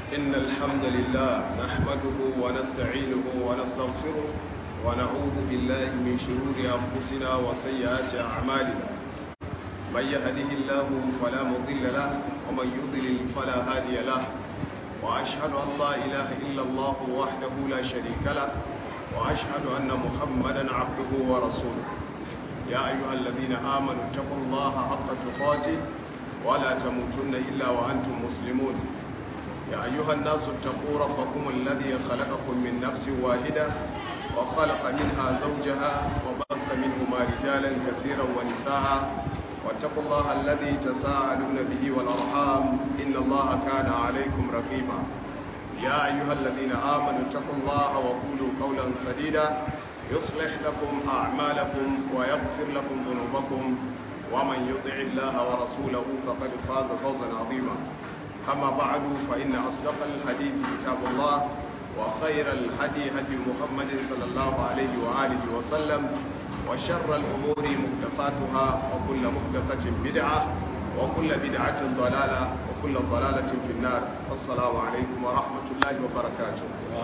إن الحمد لله نحمده ونستعينه ونستغفره ونعوذ بالله من شرور أنفسنا وسيئات أعمالنا من يهده الله فلا مضل له ومن يضلل فلا هادي له وأشهد أن لا إله إلا الله وحده لا شريك له وأشهد أن محمدا عبده ورسوله يا أيها الذين آمنوا اتقوا الله حق تقاته ولا تموتن إلا وأنتم مسلمون يا أيها الناس اتقوا ربكم الذي خلقكم من نفس واحدة وخلق منها زوجها وبث منهما رجالا كثيرا ونساء واتقوا الله الذي تساءلون به والأرحام إن الله كان عليكم رقيبا يا أيها الذين آمنوا اتقوا الله وقولوا قولا سديدا يصلح لكم أعمالكم ويغفر لكم ذنوبكم ومن يطع الله ورسوله فقد فاز فوزا عظيما أما بعد فإن أصدق الحديث كتاب الله وخير الهدي هدي محمد صلى الله عليه وآله وسلم وشر الأمور محدثاتها وكل محدثة بدعة وكل بدعة ضلالة وكل ضلالة في النار السلام عليكم ورحمة الله وبركاته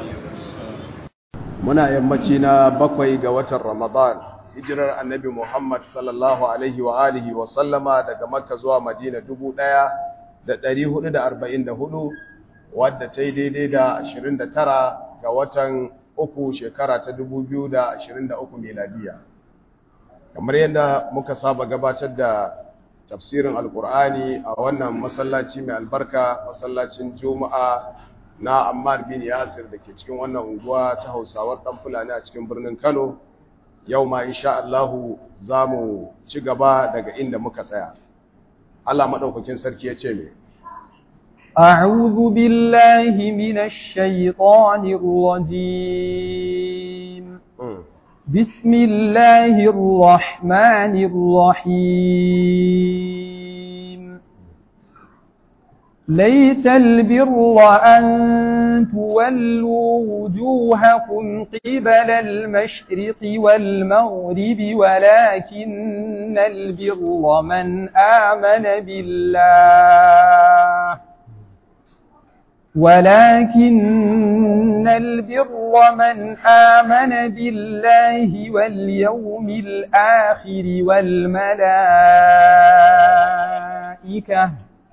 muna yammaci na bakwai ga watan Ramadan hijirar annabi Muhammad sallallahu alaihi wa alihi wa sallama daga Makka zuwa Madina 1444 wadda ta yi daidai da 29 ga watan uku shekara ta 2023 miladiya kamar yadda muka saba gabatar da tafsirin alkur'ani a wannan masallaci mai albarka masallacin juma'a na Ammar bin Yasir da ke cikin wannan unguwa ta Hausawar dan Fulani a cikin birnin Kano yau ma insha Allah za mu ci gaba daga inda muka tsaya Allah madaukakin sarki ya ce me أعوذ بالله من الشيطان الرجيم بسم الله الرحمن الرحيم ليس البر أن تولوا وجوهكم قبل المشرق والمغرب ولكن البر من آمن بالله ولكن البر من آمن بالله واليوم الآخر والملائكة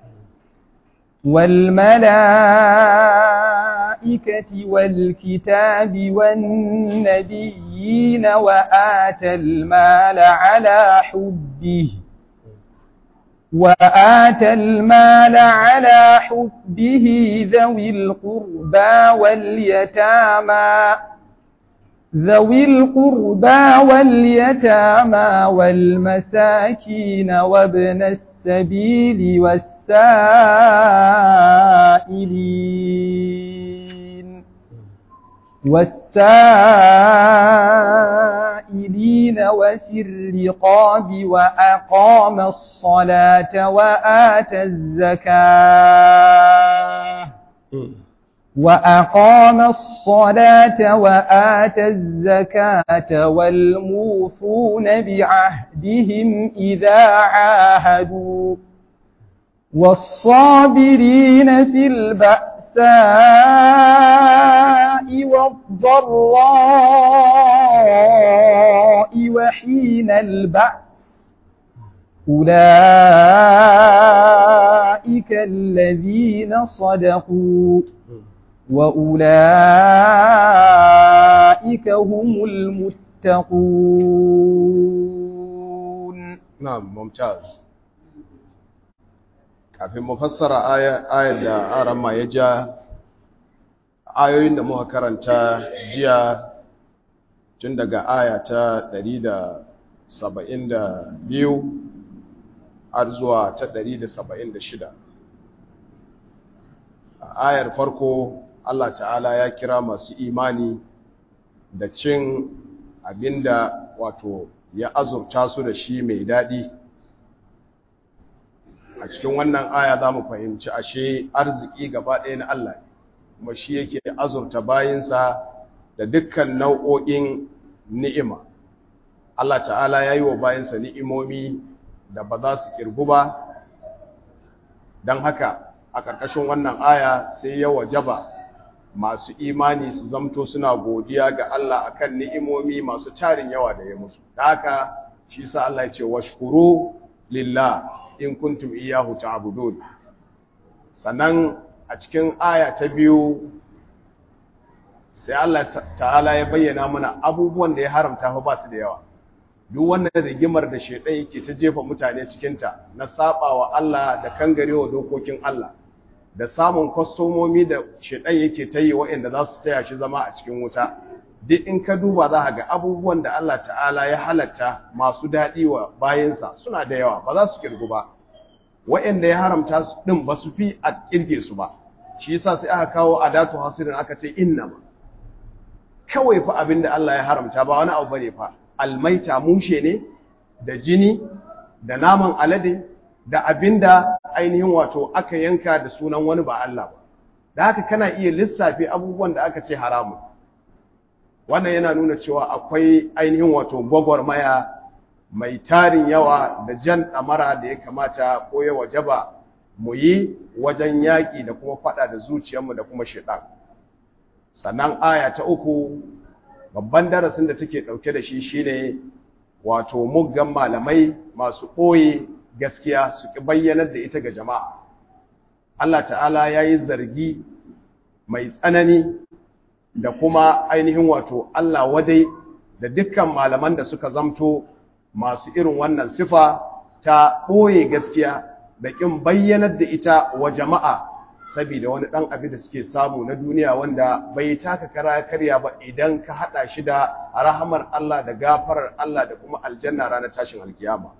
والملائكة والكتاب والنبيين وآتى المال على حبه وآتى المال على حبه ذوي القربى واليتامى ذوي القربى واليتامى والمساكين وابن السبيل والسبيل والسائلين والسائلين وفي الرقاب وأقام الصلاة وآتى الزكاة وأقام الصلاة وآتى الزكاة والموفون بعهدهم إذا عاهدوا والصابرين في البأساء والضراء وحين البأس أولئك الذين صدقوا وأولئك هم المتقون نعم ممتاز kafin mu fassara ayar da arama ya ja ayoyin da muka karanta jiya tun daga aya ta 172 har zuwa ta 176 a ayar farko Allah ta'ala ya kira masu imani da cin abinda wato ya azurta su da shi mai daɗi a cikin wannan aya za mu fahimci ashe arziki gaba ɗaya na Allah kuma shi yake azurta bayinsa da dukkan nau'o'in ni'ima Allah ta'ala ya yi wa bayinsa ni'imomi da ba za su kirgu ba don haka a ƙarƙashin wannan aya sai ya wajaba masu imani su zamto suna godiya ga Allah akan ni'imomi masu tarin yawa da ya musu da haka shi sa Allah ya ce washkuru lillah in kuntum iyyahu ta'budun sannan a cikin aya ta biyu sai Allah ta'ala ya bayyana mana abubuwan da ya haramta fa ba su da yawa duk wannan rigimar da shedan yake ta jefa mutane cikin ta na sabawa Allah da kangarewa dokokin Allah da samun kwastomomi da shedan yake ta yi waɗanda za su taya shi zama a cikin wuta duk in ka duba za ka ga abubuwan da Allah ta'ala ya halatta masu daɗi wa bayansa suna da yawa ba za su kirgu ba waɗanda ya haramta su ɗin ba su fi a kirge su ba shi yasa sai aka kawo adatu hasirin aka ce inna ma kawai fa abin da Allah ya haramta ba wani abu bane fa almaita mushe ne da jini da naman alade da abinda ainihin wato aka yanka da sunan wani ba Allah ba da haka kana iya lissafi abubuwan da aka ce haramun wannan yana nuna cewa akwai ainihin wato gwagwarmaya mai tarin yawa da jan ɗamara da ya kamata ko ya wajaba mu yi wajen yaƙi da kuma faɗa da zuciyarmu da kuma shaiɗan sannan aya ta uku babban darasin da take ɗauke da shi shine wato muggan malamai masu ɓoye gaskiya su ƙi bayyanar da ita ga jama'a Allah ta'ala ya yi zargi mai tsanani da kuma ainihin wato Allah wadai da dukkan malaman da suka zamto masu irin wannan sifa ta ɓoye gaskiya da ƙin bayyanar da ita wa jama'a saboda wani ɗan abin da suke samu na duniya wanda bai taka kara karya ba idan ka haɗa shi da rahamar Allah da gafarar Allah da kuma aljanna ranar tashin alkiyama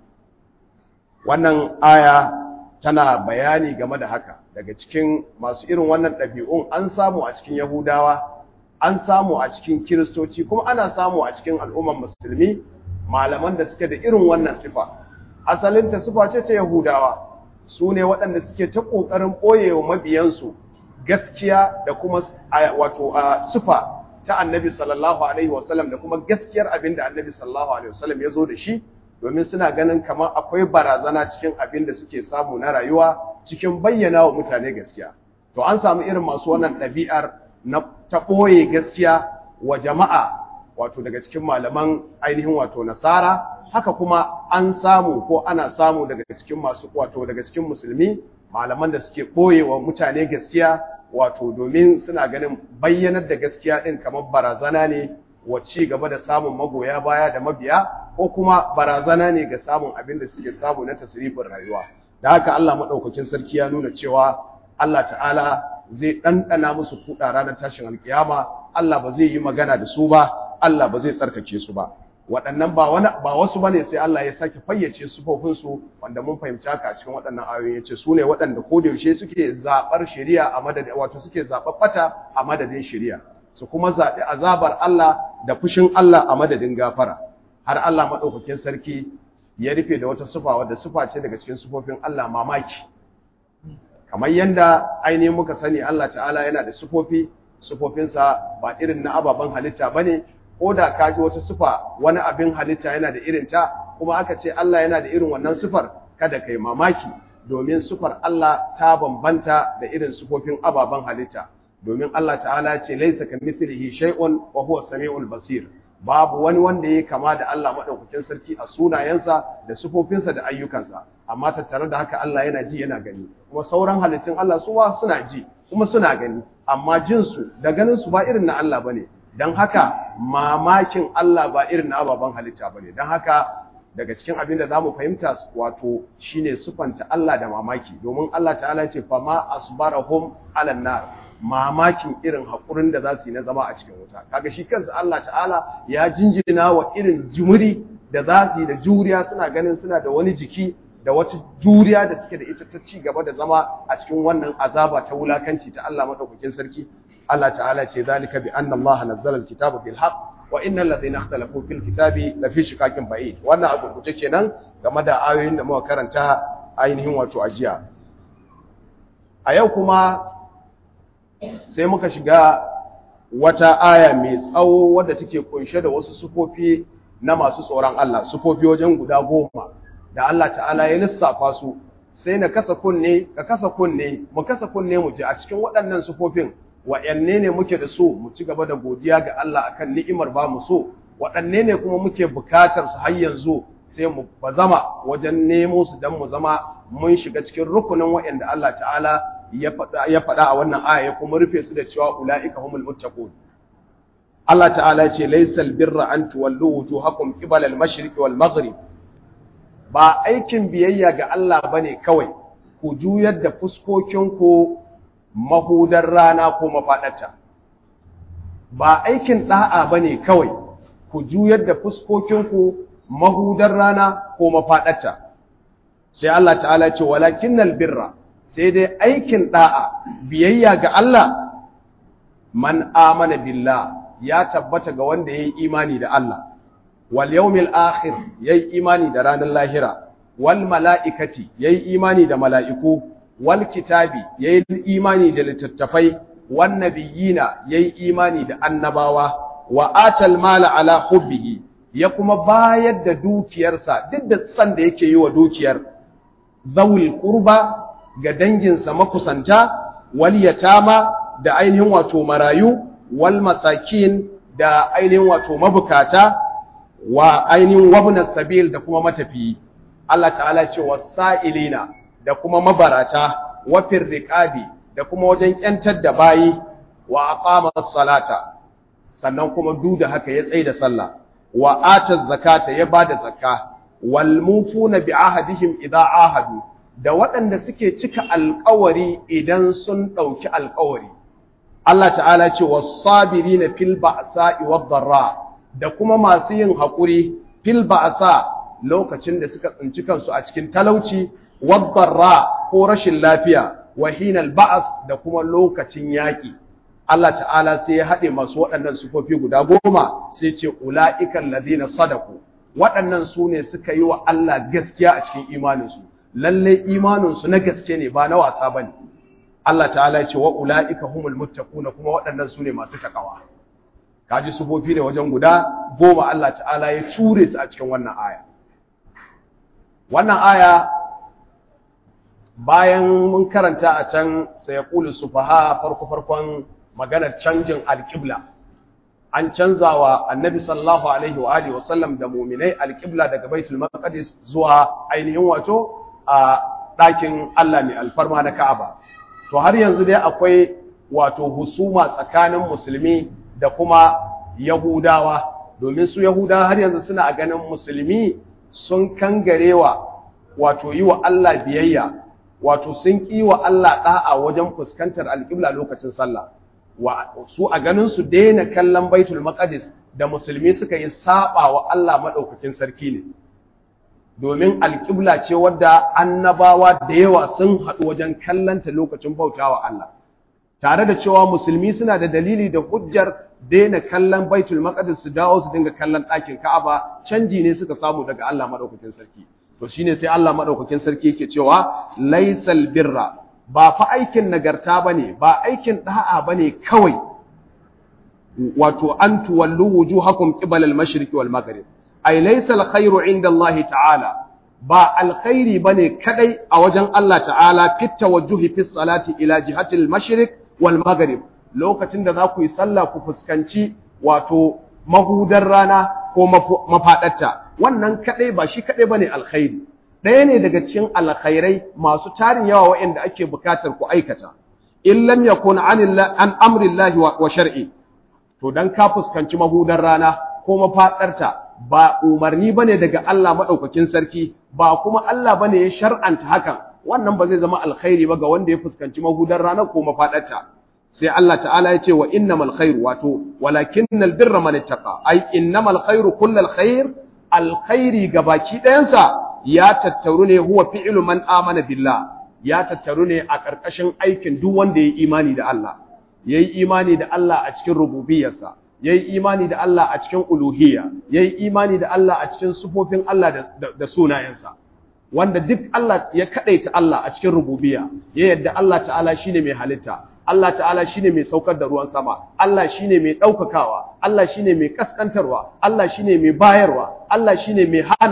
wannan aya tana bayani game da haka daga cikin masu irin wannan ɗabi'un an samu a cikin yahudawa an samu a cikin kiristoci kuma ana samu a cikin al'umman musulmi malaman da suke da irin wannan sifa asalinta sifa ce ta yahudawa su ne waɗanda suke ta ƙoƙarin ɓoyewa mabiyansu gaskiya da kuma wato sifa ta annabi sallallahu alaihi wasallam da kuma gaskiyar abin da annabi sallallahu alaihi wasallam ya zo da shi domin suna ganin kamar akwai barazana cikin abin da suke samu na rayuwa cikin bayyana wa mutane gaskiya to an samu irin masu wannan ɗabi'ar na ta ɓoye gaskiya wa jama'a wato daga cikin malaman ainihin wato nasara haka kuma an samu ko ana samu daga cikin masu wato daga cikin musulmi malaman da suke ɓoye wa mutane gaskiya wato domin suna ganin bayyanar da gaskiya ɗin kamar barazana ne wa ci gaba da samun magoya baya da mabiya ko kuma barazana ne ga samun abin da suke samu na tasirifin rayuwa da haka Allah maɗaukakin sarki ya nuna cewa Allah ta'ala zai ɗanɗana musu kuɗa ranar tashin alkiyama Allah ba zai yi magana da su ba Allah ba zai tsarkake su ba waɗannan ba wani ba wasu bane sai Allah ya sake fayyace sufofin su wanda mun fahimci haka a cikin waɗannan ayoyi yace su ne waɗanda ko da yaushe suke zabar shari'a a madadin wato suke zabar bata a madadin shari'a su kuma zaɓi azabar Allah da fushin Allah a madadin gafara har Allah madaukakin sarki ya rufe da wata sufa wadda sufa ce daga cikin sufofin Allah mamaki kamar yanda ainihin muka sani Allah ta'ala yana da sufofi sufofinsa ba irin na ababen halitta bane ko da ka ji wata sufa wani abin halitta yana da irin ta kuma aka ce Allah yana da irin wannan sufar kada kai mamaki domin sufar Allah ta bambanta da irin sufofin ababen halitta domin Allah ta'ala ce laisa kamithlihi shay'un wa huwa samiul basir babu wani wanda yake kama da Allah madaukakin sarki a sunayensa da sufofinsa da ayyukansa amma tattare da haka Allah yana ji yana gani kuma sauran halittun Allah su ma suna ji kuma suna gani amma jinsu da ganin su ba irin na Allah bane don haka mamakin Allah ba irin na ababen halitta ba ne don haka daga cikin abin da za mu fahimta wato shine sufanta Allah da mamaki domin Allah ta'ala ce fa ma asbarahum ala nar mamakin irin haƙurin da za su yi na zama a cikin wuta kaga shi kansa Allah ta'ala ya jinjina wa irin jumuri da za su yi da juriya suna ganin suna da wani jiki da wata juriya da suke da ita ta ci gaba da zama a cikin wannan azaba ta wulakanci ta Allah madaukakin sarki Allah ta'ala ce zalika bi anna Allah nazzala al-kitaba bil haqq wa innal ladhina ikhtalafu fil kitabi la fi shikakin ba'id wannan abu kuce kenan game da ayoyin da muka karanta ainihin wato ajiya a yau kuma sai muka shiga wata aya mai tsawo wadda take kunshe da wasu sufofi na masu tsoron Allah sufofi wajen guda goma da Allah ta'ala ya lissafa su sai na kasa kunne ka kasa kunne mu kasa kunne mu ji a cikin waɗannan sufofin wa'yanne ne muke da so mu ci gaba da godiya ga Allah akan ni'imar ba mu so waɗanne ne kuma muke bukatar su har yanzu sai mu bazama wajen nemo su dan mu zama mun shiga cikin rukunin wa'yanda Allah ta'ala ya faɗa a wannan aya ya kuma rufe su da cewa ula'ika humul muttaqun Allah ta'ala ce laysal birra an tuwallu wujuhakum qibala al-mashriqi wal maghrib ba aikin biyayya ga Allah bane kawai ku juyar da fuskokinku mahudar rana ko mafaɗata ba aikin ɗa'a ba ne kawai ku juyar da fuskokinku mahudar rana ko mafaɗata sai Allah ta'ala ce walakin birra sai dai aikin ɗa'a biyayya ga Allah man amana billah ya tabbata ga wanda ya yi imani da Allah wal yawmil akhir ya yi imani da ranar lahira wal mala'ikati ya yi imani da mala'iku wal kitabi yayi imani da littattafai wan nabiyina yayi imani da annabawa wa atal mala ala hubbihi ya kuma bayar da dukiyarsa duk da san da yake yi wa dukiyar zawul qurba ga danginsa makusanta wal yatama da ainihin wato marayu wal masakin da ainihin wato mabukata wa ainihin wabnas sabil da kuma matafiyi Allah ta'ala ce wasailina da kuma mabarata wafin riƙabi da kuma wajen ‘yantar da bayi wa aqama salata sannan kuma duk da haka ya tsaye da sallah wa ata zakata ya bada zakka wal mufuna bi ahadihim idza ahadu da waɗanda suke cika alƙawari idan sun ɗauki alƙawari Allah ta'ala ce was-sabirina fil ba'sa'i wad-dharra da kuma masu yin haƙuri fil ba'sa lokacin da suka tsinci kansu a cikin talauci waddarra ko rashin lafiya wa hinal ba'as da kuma lokacin yaƙi Allah ta'ala sai ya haɗe masu waɗannan sufofi guda goma sai ce ula'ikan ladina sadaku waɗannan su ne suka yi wa Allah gaskiya a cikin imaninsu lalle imaninsu na gaske ne ba na wasa ba ne Allah ta'ala ya ce wa ula'ika humul muttaquna kuma waɗannan su ne masu takawa kaji sufofi ne wajen guda goma Allah ta'ala ya ture su a cikin wannan aya wannan aya bayan mun karanta a can sai ya ƙuli sufaha farko-farkon maganar canjin alƙibla an canza wa annabi sallallahu alaihi wa alihi wasallam da muminai alƙibla daga baitul maqdis zuwa ainihin wato a ɗakin Allah mai alfarma na Ka'aba to har yanzu dai akwai wato husuma tsakanin musulmi da kuma yahudawa domin su yahudawa har yanzu suna ganin musulmi sun kangarewa wato yi wa Allah biyayya wato sun ƙi wa Allah ɗa'a wajen fuskantar alƙibla lokacin sallah wa su a ganin su daina kallon baitul maqdis da musulmi suka yi saba wa Allah madaukakin sarki ne domin alƙibla ce wadda annabawa da yawa sun haɗu wajen kallanta lokacin bautawa Allah tare da cewa musulmi suna da dalili da hujjar daina kallon baitul maqdis su dawo su dinga kallon ɗakin Ka'aba canji ne suka samu daga Allah madaukakin sarki to shine sai Allah madaukakin sarki yake cewa laisal birra ba fa aikin nagarta bane ba aikin da'a bane kawai wato an tuwallu wujuhakum qibala al-mashriqi wal maghrib ay laysa al-khayru inda Allah ta'ala ba alkhairi bane kadai a wajen Allah ta'ala fit tawajjuhi fi salati ila jihati al-mashriq wal maghrib lokacin da za ku yi sallah ku fuskanci wato mahudar rana ko mafadarta wannan kadai ba shi kadai bane alkhairi ɗaya ne daga cikin alkhairai masu tarin yawa waɗanda ake bukatar ku aikata in lam yakun an amrillahi wa shar'i to dan ka fuskanci mahudar rana ko mafadarta ba umarni bane daga Allah madaukakin sarki ba kuma Allah bane ya shar'anta hakan wannan ba zai zama alkhairi ba ga wanda ya fuskanci mahudar rana ko mafadarta sai Allah ta'ala ya ce wa innamal khairu wato walakinnal birra man ittaqa ai innamal khairu kullal khair alkhairi gabaki ɗayansa ya tattaru ne huwa fi'lu man amana billah ya tattaru ne a ƙarƙashin aikin duk wanda ya yi imani da Allah yayi imani da Allah a cikin rububiyarsa yayi imani da Allah a cikin uluhiyya yayi imani da Allah a cikin sufofin Allah da, da, sunayensa wanda duk Allah ya kadaita Allah a cikin rububiyya ya yadda Allah ta'ala shine mai halitta Allah ta'ala shine mai saukar da ruwan sama Allah shine mai daukakawa Allah shine mai kaskantarwa Allah shine mai bayarwa Allah shine mai hanawa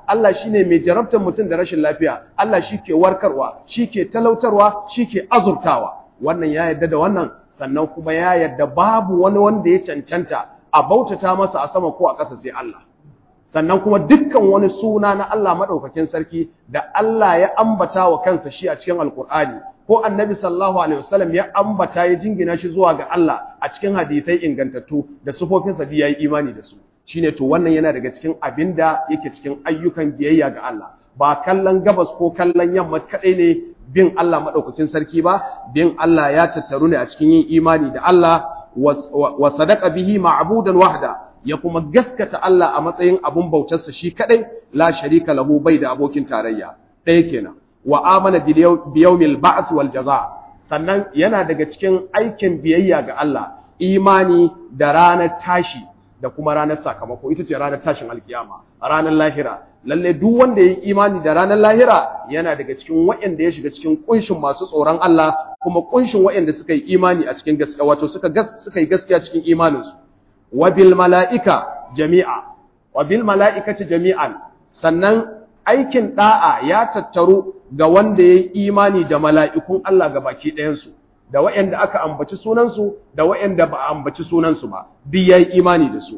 Allah shine mai jarabtar mutum da rashin lafiya Allah shike warkarwa shike talautarwa shike azurtawa wannan ya yarda da wannan sannan kuma ya yarda babu wani wanda ya cancanta a bautata masa a sama ko a ƙasa sai Allah sannan kuma dukkan wani suna na Allah madaukakin sarki da Allah ya ambata wa kansa shi a cikin alkur'ani ko annabi sallallahu alaihi wasallam ya ambata ya jingina shi zuwa ga Allah a cikin hadisai ingantattu da sufofinsa da yayi imani da su shine to wannan yana daga cikin abinda yake cikin ayyukan biyayya ga Allah ba kallon gabas ko kallon yamma kadai ne bin Allah madaukakin sarki ba bin Allah ya tattaru ne a cikin yin imani da Allah wa sadaqa bihi ma'budan wahda ya kuma gaskata Allah a matsayin abun bautarsa shi kadai la sharika lahu bai da abokin tarayya ɗaya kenan wa amana bi yawmil ba'th wal jaza sannan yana daga cikin aikin biyayya ga Allah imani da ranar tashi da kuma ranar sakamako ita ce ranar tashin alkiyama ranar lahira lalle duk wanda ya yi imani da ranar lahira yana daga cikin waɗanda ya shiga cikin kunshin masu tsoron Allah kuma kunshin waɗanda suka yi imani a cikin gaskiya wato suka suka yi gaskiya cikin imaninsu wa bil mala'ika jami'a wa bil mala'ikati jami'an sannan aikin da'a ya tattaru ga wanda ya yi imani da mala'ikun Allah ga baki ɗayansu da waɗanda aka ambaci sunansu da waɗanda ba a ambaci sunansu ba duk ya yi imani da su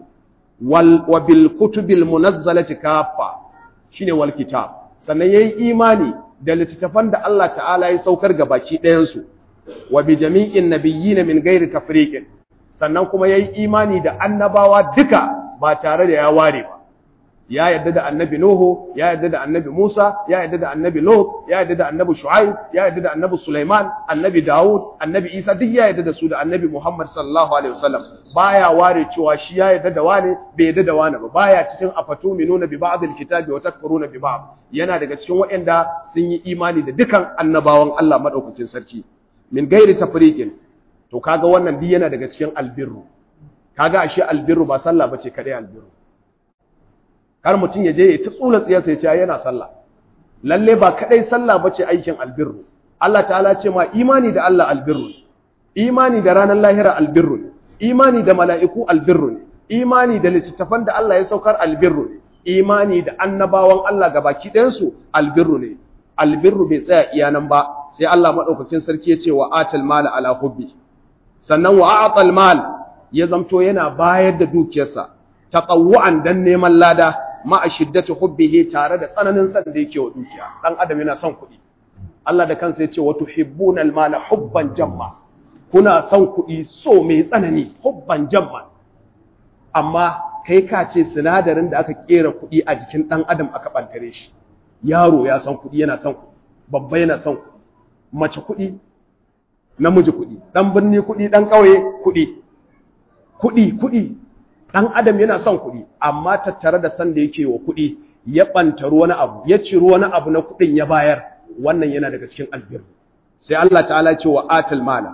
wa bil kutubil munazzalati kaffa shine wal kitab sannan ya yi imani da littattafan da Allah ta'ala ya saukar ga baki ɗayansu wa bi jami'in nabiyyin min gairi tafriqin sannan kuma ya yi imani da annabawa duka ba tare da ya ware ba ya yadda da annabi Nuhu ya yadda da annabi Musa ya yadda da annabi Lut ya yadda da annabi Shu'aib ya yadda da annabi Sulaiman annabi Dawud annabi Isa duk ya yadda da su da annabi Muhammad sallallahu alaihi wasallam baya ware cewa shi ya yadda da wane bai yadda da wane ba baya cikin afatuminuna bi ba'd alkitabi wa takfuruna bi ba'd yana daga cikin waɗanda sun yi imani da dukan annabawan Allah madaukakin sarki min gairi tafriqin to kaga wannan duk yana daga cikin albirru kaga ashe albirru ba sallah bace kadai albirru kar mutum ya je ya ta tsula tsiyarsa ya ce yana sallah lalle ba kadai sallah bace aikin albirru Allah ta'ala ce ma imani da Allah albirru imani da ranar lahira albirru imani da mala'iku albirru imani da littattafan da Allah ya saukar albirru imani da annabawan Allah gabaki ɗayan su albirru ne albirru bai tsaya iya nan ba sai Allah madaukakin sarki ya ce wa atal mala ala hubbi sannan wa a'tal mal ya zamto yana bayar da dukiyarsa tatawu'an dan neman lada ma a shiddati hubbihi tare da tsananin san da yake wa dukiya dan adam yana son kuɗi Allah da kansa yace wa tuhibbuna al-mala hubban jamma kuna son kuɗi so mai tsanani hubban jamma amma kai ka ce sinadarin da aka kera kuɗi a jikin dan adam aka bantare shi yaro ya son kuɗi yana son kuɗi babba yana son kuɗi mace kuɗi namiji kuɗi dan birni kuɗi dan ƙauye kuɗi kuɗi kuɗi ɗan adam yana son kuɗi amma tattare da san da yake wa kuɗi ya ɓantaru wani abu ya ciro wani abu na kuɗin ya bayar wannan yana daga cikin albir sai Allah ta'ala ce wa atal mala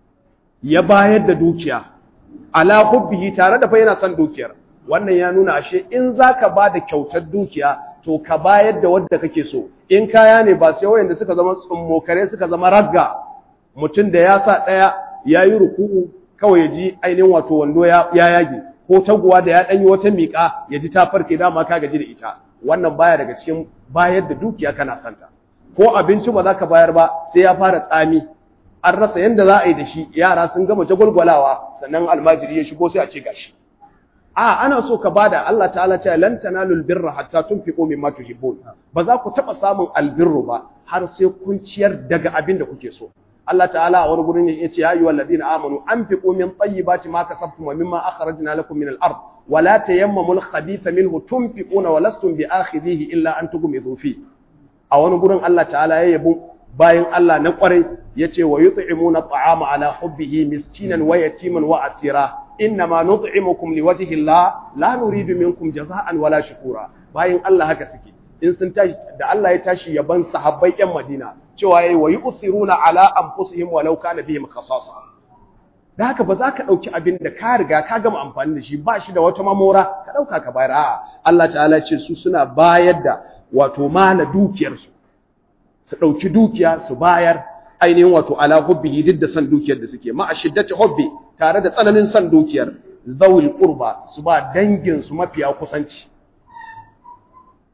ya bayar da dukiya ala hubbihi tare da fa yana son dukiyar wannan ya nuna ashe in zaka ba da kyautar dukiya to ka bayar da wanda kake so in kaya ne ba sai wayanda suka zama tsummokare suka zama ragga mutum da ya sa ɗaya ya yi ruku'u kawai ya ji ainihin wato wando ya yage ko taguwa da ya ɗanyi wata miƙa ya ji ta farke dama ka gaji da ita wannan baya daga cikin bayar da dukiya kana santa ko abinci ba za ka bayar ba sai ya fara tsami an rasa yadda za a yi da shi yara sun gama jagwalgwalawa sannan almajiri ya shigo sai a ce gashi a ana so ka bada Allah ta'ala ce lan tanalul birra hatta tunfiqu mimma tuhibbun ba za ku taba samun albirru ba har sai kun ciyar daga abin da kuke so Allah ta'ala a wani gurin yace ya ayyuhal ladina amanu anfiqu min tayyibati ma kasabtum wa mimma akhrajna lakum min al-ard wa la tayammamul khabitha minhu tunfiquna wa lastum bi'akhidhihi illa an tughmidu fi a wani gurin Allah ta'ala ya yabo bayan Allah na kwarai yace wa yut'imuna ta'ama ala hubbihi miskinan wa yatiman wa asira innama nut'imukum liwajhi Allah la nuridu minkum jazaa'an wala shukura bayan Allah haka suke in sun tashi da Allah ya tashi yaban sahabbai yan Madina cewa yayi wa yu'thiruna ala anfusihim walau kana bihim khasasa da haka ba za ka dauki abin da ka riga ka gama amfani da shi ba shi da wata mamora ka dauka ka bayar a'a Allah ta'ala ce su suna bayar da wato mala dukiyar su su dauki dukiya su bayar ainihin wato ala hubbihi duk da san dukiyar da suke ma ashiddati hubbi tare da tsananin san dukiyar zawil qurba su ba dangin su mafiya kusanci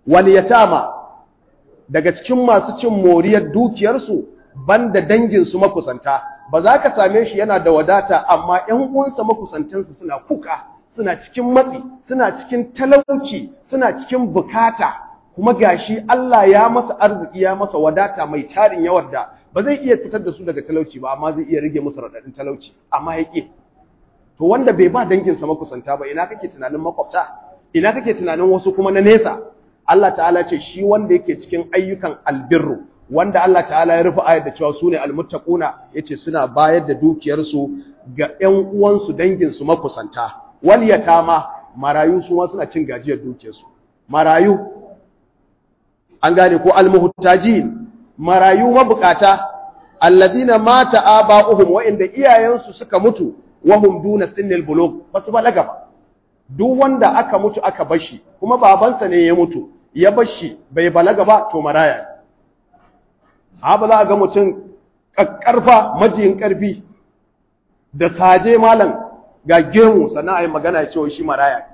wal yatama daga cikin masu cin moriyar dukiyarsu banda danginsu makusanta ba za ka same shi yana da wadata amma ‘yan uwansa makusantansu suna kuka suna cikin matsi suna cikin talauci suna cikin bukata kuma gashi Allah ya masa arziki ya masa wadata mai tarin yawar da ba zai iya fitar da su daga talauci ba amma zai iya rage musu raɗaɗin talauci amma ya ƙi to wanda bai ba danginsa makusanta ba ina kake tunanin makwabta ina kake tunanin wasu kuma na nesa Allah ta'ala ce shi wanda yake cikin ayyukan albirru wanda Allah ta'ala ya rufe ayar da cewa su ne almuttaquna yace suna bayar da dukiyarsu ga ƴan uwansu danginsu makusanta wal yatama marayu su ma suna cin gajiyar dukiyarsu marayu an gane ko almuhtajin marayu mabukata alladina mata aba'uhum wa inda iyayensu suka mutu wa hum duna sinnil bulugh basu balaga ba duk wanda aka mutu aka bashi kuma babansa ne ya mutu ya bashi bai balaga ba to maraya ha ba za a ga mutum ƙarfa majiyin ƙarfi da saje malam ga gemu sannan a yi magana ya ce shi maraya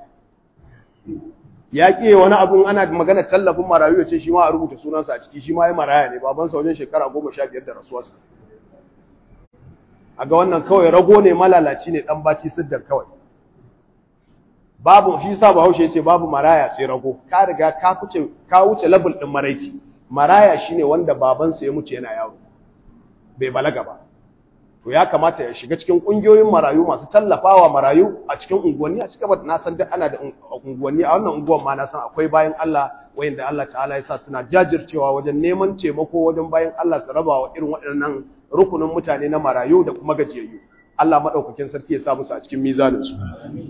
ya ƙi wani abun ana magana tallafin marayu ya ce shi ma a rubuta sunansa a ciki shi ma ya maraya ne babansa wajen shekara goma sha biyar da rasuwarsa a ga wannan kawai rago ne malalaci ne ɗan baci siddar kawai babu shi sa bahaushe ya ce babu maraya sai rago ka riga ka wuce ka wuce level ɗin maraici maraya shine wanda babansa ya mutu yana yaro bai balaga ba to ya kamata ya shiga cikin kungiyoyin marayu masu tallafawa marayu a cikin unguwanni a cikin na san duk ana da unguwanni a wannan unguwan ma na san akwai bayan Allah wayanda Allah ta'ala ya sa suna jajircewa wajen neman taimako wajen bayan Allah su raba wa irin waɗannan rukunin mutane na marayu da kuma gajiyayyu Allah madaukakin sarki ya sa musu a cikin mizanin su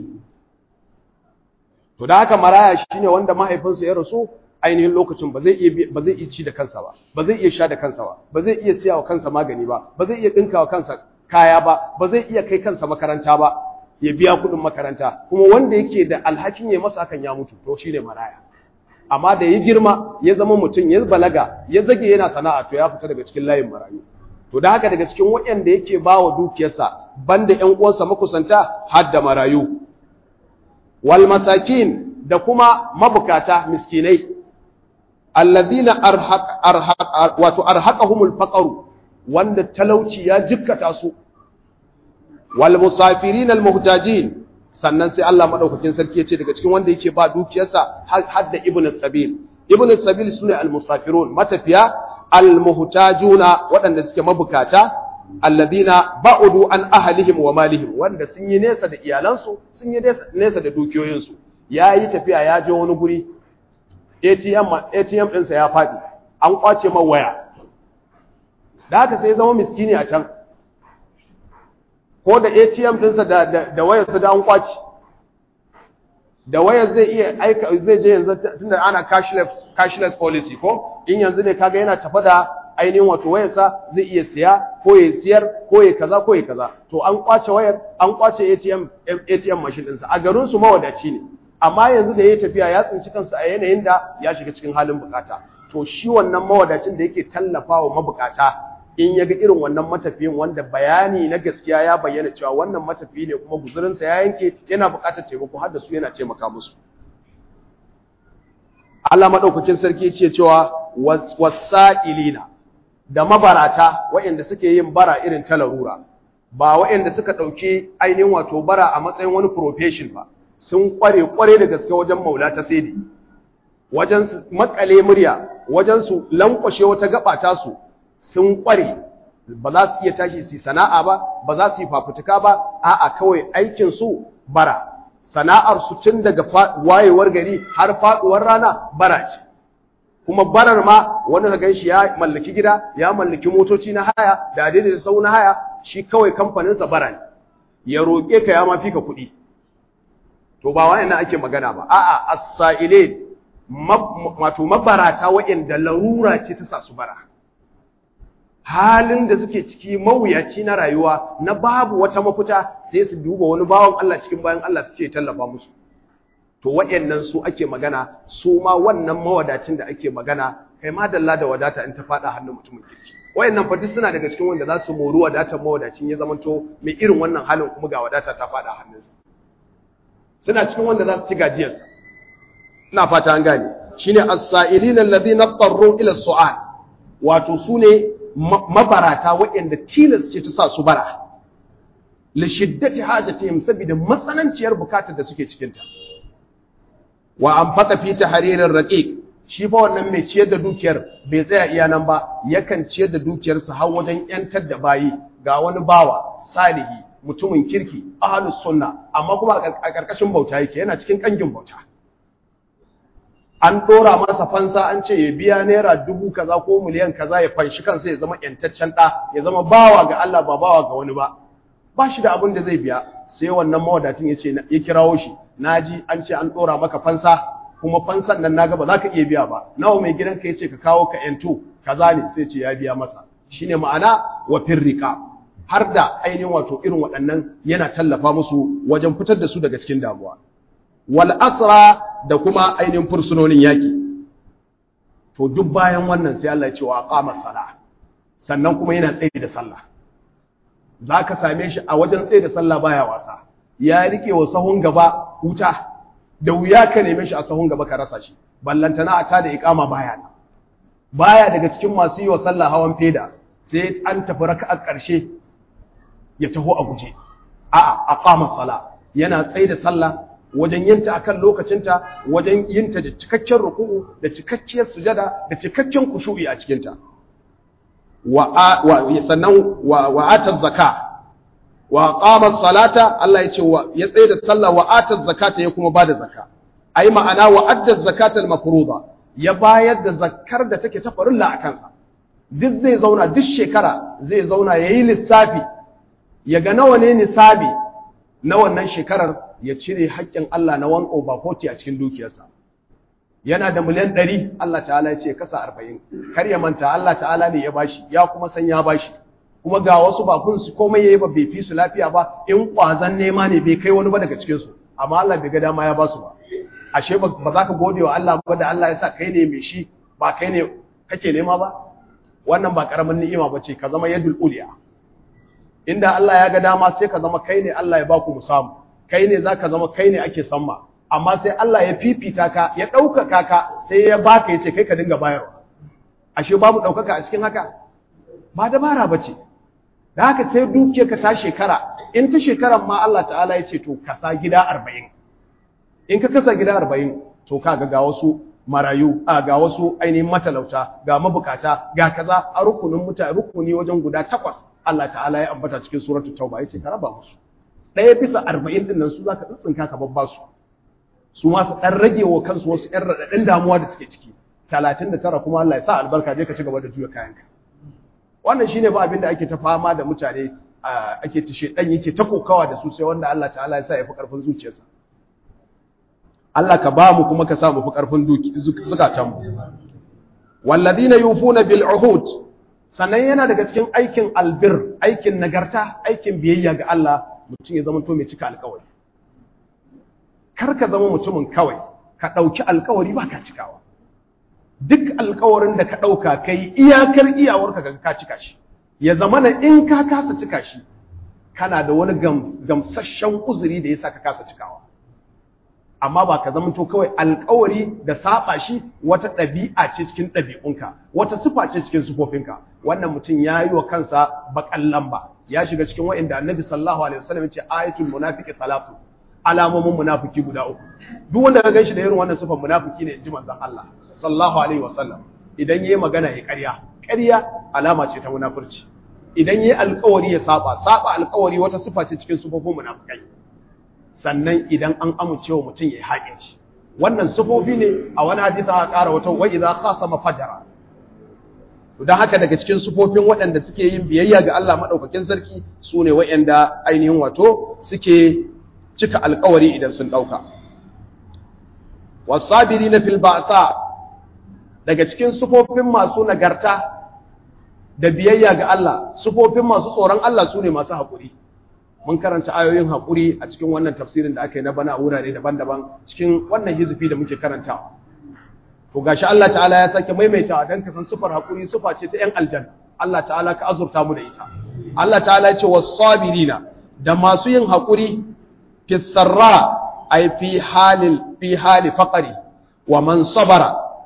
to da haka maraya shine wanda mahaifinsa ya rasu ainihin lokacin ba zai iya ba zai iya ci da kansa ba ba zai iya sha da kansa ba ba zai iya siya wa kansa magani ba ba zai iya dinka wa kansa kaya ba ba zai iya kai kansa makaranta ba ya biya kuɗin makaranta kuma wanda yake da alhakin ya masa hakan ya mutu to shine maraya amma da ya girma ya zama mutum ya balaga ya zage yana sana'a to ya fita daga cikin layin marayu to da haka daga cikin waɗanda yake ba wa dukiyarsa banda ƴan uwansa makusanta har da marayu wal masakin da kuma mabukata miskinai alladhina arhaq arhaq wato arhaqahumul faqr wanda talauci ya jikkata su wal musafirin al muhtajin sannan sai Allah madaukakin sarki ya ce daga cikin wanda yake ba dukiyarsa har da ibn sabil ibn sabil sune al musafirun matafiya al muhtajuna waɗanda suke mabukata alladhina ba'udu an ahlihim wa malihim wanda sun yi nesa da iyalansu sun yi nesa da dukiyoyinsu yayi tafiya ya je wani guri ATM ATM ɗinsa ya faɗi an kwace man waya da haka sai zama miskini a can ko da ATM ɗinsa da da wayarsa da an kwace da wayar zai iya aika zai je yanzu tunda ana cashless cashless policy ko in yanzu ne kaga yana tafa da ainihin wato wayarsa zai iya siya ko ya siyar ko ya kaza ko ya kaza to an kwace wayar an kwace ATM ATM machine ɗinsa a garin su mawadaci ne amma yanzu da ya tafiya ya tsinci kansa a yanayin da ya shiga cikin halin bukata to shi wannan mawadacin da yake tallafawa mabukata in ya ga irin wannan matafiyin wanda bayani na gaskiya ya bayyana cewa wannan matafiyi ne kuma guzurinsa ya yanke yana bukatar taimako har da su yana taimaka musu Allah madaukakin sarki ya ce cewa wasa'ilina da mabarata waɗanda suke yin bara irin ta larura ba waɗanda suka ɗauki ainihin wato bara a matsayin wani profession ba sun kware kware da gaske wajen maula ta saidi wajen su makale murya wajen su lankwashe wata gaba ta su sun kware ba za su iya tashi su sana'a ba ba za su yi fafutuka ba a'a kawai aikin su bara sana'ar su tun daga wayewar gari har faduwar rana bara ce kuma barar ma wani ka ganshi ya mallaki gida ya mallaki motoci na haya da daidai da sau na haya shi kawai kamfaninsa bara ne ya roƙe ka ya mafi ka kuɗi to ba wayannan ake magana ba a'a as-sa'ilin wato mabarata wayanda larura ce ta sa su bara halin da suke ciki mawuyaci na rayuwa na babu wata mafita sai su duba wani bawan Allah cikin bayan Allah su ce tallafa musu to wayannan su ake magana su ma wannan mawadacin da ake magana kai ma dalla da wadata in ta fada hannun mutumin kirki wayannan fa duk suna daga cikin wanda za su moru wadatar mawadacin ya zamanto mai irin wannan halin kuma ga wadata ta fada hannunsa suna cikin wanda za su ci gajiyarsa ina fata an gane shine as-sa'ilin alladhina qarru ila su'al wato sune mabarata waɗanda tilas ce ta sa su bara li shiddati hajatihim saboda matsananciyar bukatar da suke cikin ta wa anfaqa fi tahririr raqiq shi fa wannan mai ciyar da dukiyar bai tsaya iya nan ba yakan ciyar da dukiyarsa har wajen yantar da bayi ga wani bawa salihi mutumin kirki ahlus sunna amma kuma a karkashin bauta yake yana cikin kangin bauta an dora masa fansa an ce ya biya naira dubu kaza ko miliyan kaza ya fanshi kansa ya zama yantaccen da ya zama bawa ga Allah ba bawa ga wani ba ba shi da abin da zai biya sai wannan mawadatin ya ce ya kirawo shi naji an ce an dora maka fansa kuma fansan nan naga ba za ka iya biya ba nawa mai gidanka ya ce ka kawo ka yanto kaza ne sai ce ya biya masa shine ma'ana wa firrika har da ainihin wato irin waɗannan yana tallafa musu wajen fitar da su daga cikin damuwa wal asra da kuma ainihin fursunonin yaki to duk bayan wannan sai Allah ya ce wa aqama sala sannan kuma yana tsaye da sallah zaka same shi a wajen tsaye da sallah baya wasa ya rike wa sahun gaba wuta da wuya ka neme shi a sahun gaba ka rasa shi ballantana a tada iqama baya baya daga cikin masu yi wa sallah hawan feda sai an tafi raka'a ƙarshe ya taho a guje a'a aqama sala yana tsaye da sallah wajen yinta akan lokacinta wajen yinta da cikakken ruku'u da cikakkiyar sujada da cikakken kushu'i a cikin ta wa sannan wa ata zakka wa qama salata Allah ya ce ya tsaye da sallah wa ata zakata ya kuma bada zakka ai ma'ana wa adda zakata al-mafruḍa ya bayar da zakkar da take ta farilla a kansa duk zai zauna duk shekara zai zauna yayi lissafi ya ga nawa ne nisabi na wannan shekarar ya cire haƙƙin Allah na one over forty a cikin dukiyarsa yana da miliyan ɗari Allah ta'ala ya ce kasa arba'in kar ya manta Allah ta'ala ne ya bashi ya kuma san ya bashi kuma ga wasu ba kun su komai yayi ba bai fi su lafiya ba in ƙwazan nema ne bai kai wani ba daga cikin su amma Allah bai ga dama ya basu ba ashe ba za ka gode wa Allah ba da Allah ya sa kai ne mai shi ba kai ne kake nema ba wannan ba karamin ni'ima ba ce ka zama yadul uliya inda Allah ya ga dama sai ka zama kai ne Allah ya baku mu samu kai ne zaka zama kai ne ake samma amma sai Allah ya fifita ka ya ɗaukaka ka sai ya baka yace kai ka dinga bayarwa ashe babu ɗaukaka a cikin haka ba dabara bace da haka sai dukiyar ka ta shekara in ta shekaran ma Allah ta'ala ya ce to kasa gida 40 in ka kasa gida 40 to kaga ga wasu marayu a ga wasu ainihin matalauta ga mabukata ga kaza a rukunin mutane rukuni wajen guda takwas Allah ta'ala ya ambata cikin suratul tauba yace ka raba musu ɗaya bisa arba'in din nan su zaka tsintsinka ka babba su su ma su ɗan rage wa kansu wasu ƴan raɗaɗin damuwa da suke ciki talatin da tara kuma Allah ya sa albarka je ka ci gaba da juya kayanka wannan shine ba abin da ake ta fama da mutane ake ta shedan yake ta kokawa da su sai wanda Allah ta'ala ya sa ya fi karfin zuciyarsa Allah ka ba mu kuma ka sa mu fi karfin zukatan mu walladina yufuna bil uhud sannan yana daga cikin aikin albir aikin nagarta aikin biyayya ga Allah mutum ya zama to mai cika alkawari kar ka zama mutumin kawai ka ɗauki alkawari ba ka cikawa duk alkawarin da ka ɗauka ka yi iyakar iyawarka ga ka cika shi ya zama na in ka kasa cika shi kana da wani gamsasshen uzuri da ya sa ka kasa cikawa amma ba ka zama to kawai alkawari da saba shi wata ɗabi'a ce cikin ɗabi'unka wata sifa ce cikin sifofinka wannan mutum ya yi wa kansa baƙan lamba ya shiga cikin wa'inda annabi sallallahu alaihi wasallam ya ce ayatul munafiqi salatu alamomin munafiki guda uku duk wanda ka ganshi da irin wannan sifan munafiki ne inji manzon Allah sallallahu alaihi wasallam idan yayi magana ya ƙarya ƙarya alama ce ta munafurci idan yayi alƙawari ya saba saba alƙawari wata sifa ce cikin sifofin munafikai sannan idan an amince wa mutum yayi haƙinci wannan sifofi ne a wani hadisi aka ƙara wata wa idza khasama fajara don haka daga cikin sufofin waɗanda suke yin biyayya ga Allah maɗaukakin sarki su ne waɗanda ainihin wato suke cika alkawari idan sun ɗauka. Wasabiri na filbasa daga cikin sufofin masu nagarta da biyayya ga Allah, sufofin masu tsoron Allah su ne masu haƙuri. Mun karanta ayoyin haƙuri a cikin wannan tafsirin da aka yi na bana wurare daban-daban cikin wannan hizifi da muke karantawa. To gashi Allah ta'ala ya sake maimaitawa don ka san sufar haƙuri sufa ce ta ‘yan aljanna. Allah ta'ala ka azurta mu da ita. Allah ta'ala ya ce wasabirina da masu yin haƙuri fi sarra ay fi halil fi hali faqri wa man sabara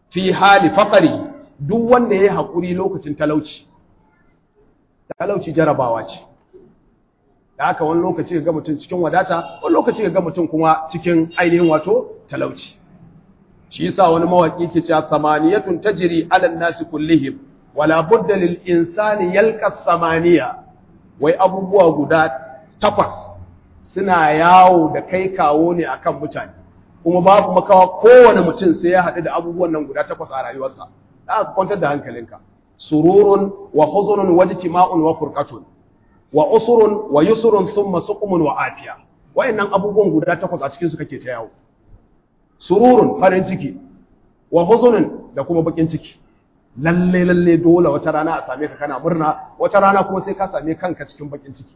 fi hali faqri duk wanda yayi hakuri lokacin talauci talauci jarabawa ce da haka wani lokaci ga mutum cikin wadata wani lokaci ga mutum kuma cikin ainihin wato talauci shi yasa wani mawaki ke cewa samaniyatun tajri ala nasi kullihim wala budda lil insani yalqa samaniya wai abubuwa guda takwas suna yawo da kai kawo ne akan mutane kuma babu makawa kowane mutum sai ya haɗu da abubuwan nan guda takwas a rayuwarsa da kwantar da hankalinka sururun wa huzunun wa jtima'un wa furqatun wa usurun wa yusrun thumma suqumun wa afiya wayannan abubuwan guda takwas a cikin su kake ta yawo sururun farin ciki wa huzunun da kuma bakin ciki lalle lalle dole wata rana a same ka kana murna wata rana kuma sai ka same kanka cikin bakin ciki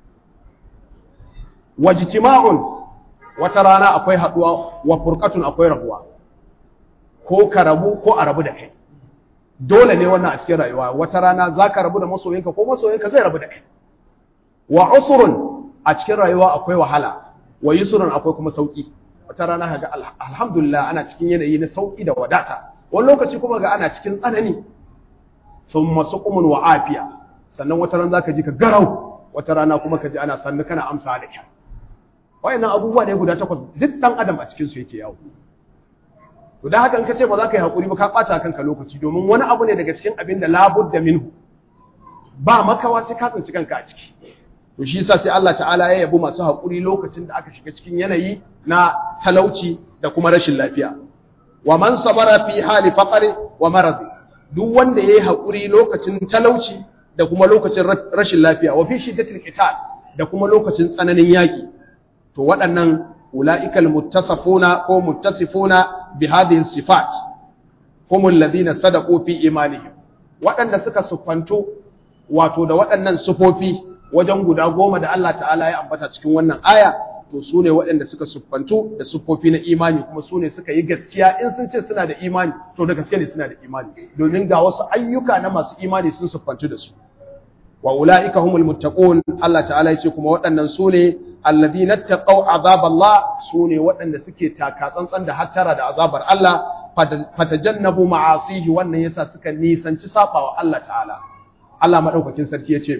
wajtima'un wata rana akwai haduwa wa furqatun akwai rabuwa ko ka rabu ko a rabu da kai dole ne wannan a cikin rayuwa wata rana zaka rabu da masoyinka ko masoyinka zai rabu da kai wa usrun a cikin rayuwa akwai wahala wa yusrun akwai kuma sauki wata rana kaga alhamdulillah ana cikin yanayi na sauki da wadata wani lokaci kuma ga ana cikin tsanani thumma suqumun wa afiya sannan wata rana zaka ji ka garau wata rana kuma ka ji ana sannu kana amsa da kyau wayannan abubuwa ne guda takwas duk dan adam a cikin su yake yawo to dan haka in ka ce ba za ka yi hakuri ba ka ɓata kanka lokaci domin wani abu ne daga cikin abin da labudda minhu ba makawa sai ka tsinci kanka a ciki to shi yasa sai Allah ta'ala ya yabi masu hakuri lokacin da aka shiga cikin yanayi na talauci da kuma rashin lafiya wa man sabara fi hali faqri wa marad duk wanda yayi hakuri lokacin talauci da kuma lokacin rashin lafiya wa fi shiddatil qital da kuma lokacin tsananin yaki to waɗannan ula'ikal muttasafuna ko muttasifuna bi hadhihi sifat hum alladhina sadaqu fi imanihim waɗanda suka sufanto wato da waɗannan sufofi wajen guda goma da Allah ta'ala ya ambata cikin wannan aya to su ne waɗanda suka siffantu da siffofi na imani kuma su ne suka yi gaskiya in sun ce suna da imani to da gaske ne suna da imani domin ga wasu ayyuka na masu imani sun siffantu da su wa ula'ika humul muttaqun Allah ta'ala ya ce kuma waɗannan su ne alladhina taqaw azab Allah su ne waɗanda suke taka tsantsan da hattara da azabar Allah fatajannabu ma'asihi wannan yasa suka nisanci sabawa Allah ta'ala Allah madaukakin sarki ya ce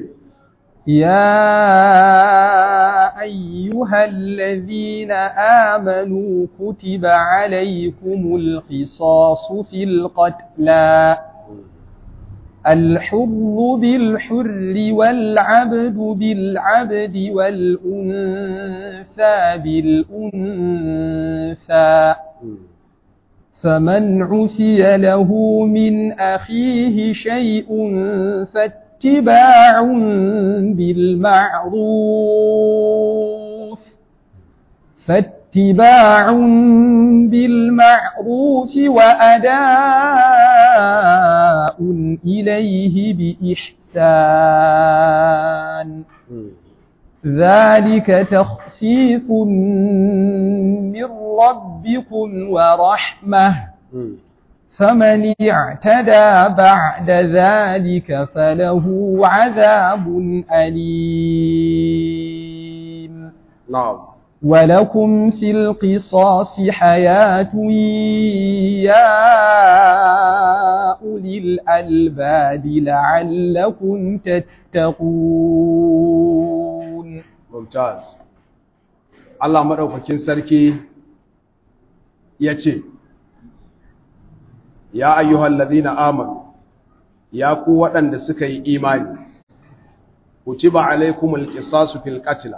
يا أيها الذين آمنوا كتب عليكم القصاص في القتلى الحر بالحر والعبد بالعبد والأنثى بالأنثى فمن عسي له من أخيه شيء فاتقوا اتباع بالمعروف فاتباع بالمعروف وأداء إليه بإحسان ذلك تخفيف من ربكم ورحمة فمن اعتدى بعد ذلك فله عذاب أليم نعم ولكم في القصاص حياة يا أولي الألباب لعلكم تتقون ممتاز الله مدوكاكين سركي يتي ya ayyuhal ladina amanu ya ku waɗanda suka yi imani kutiba alaikumul qisasu fil qatl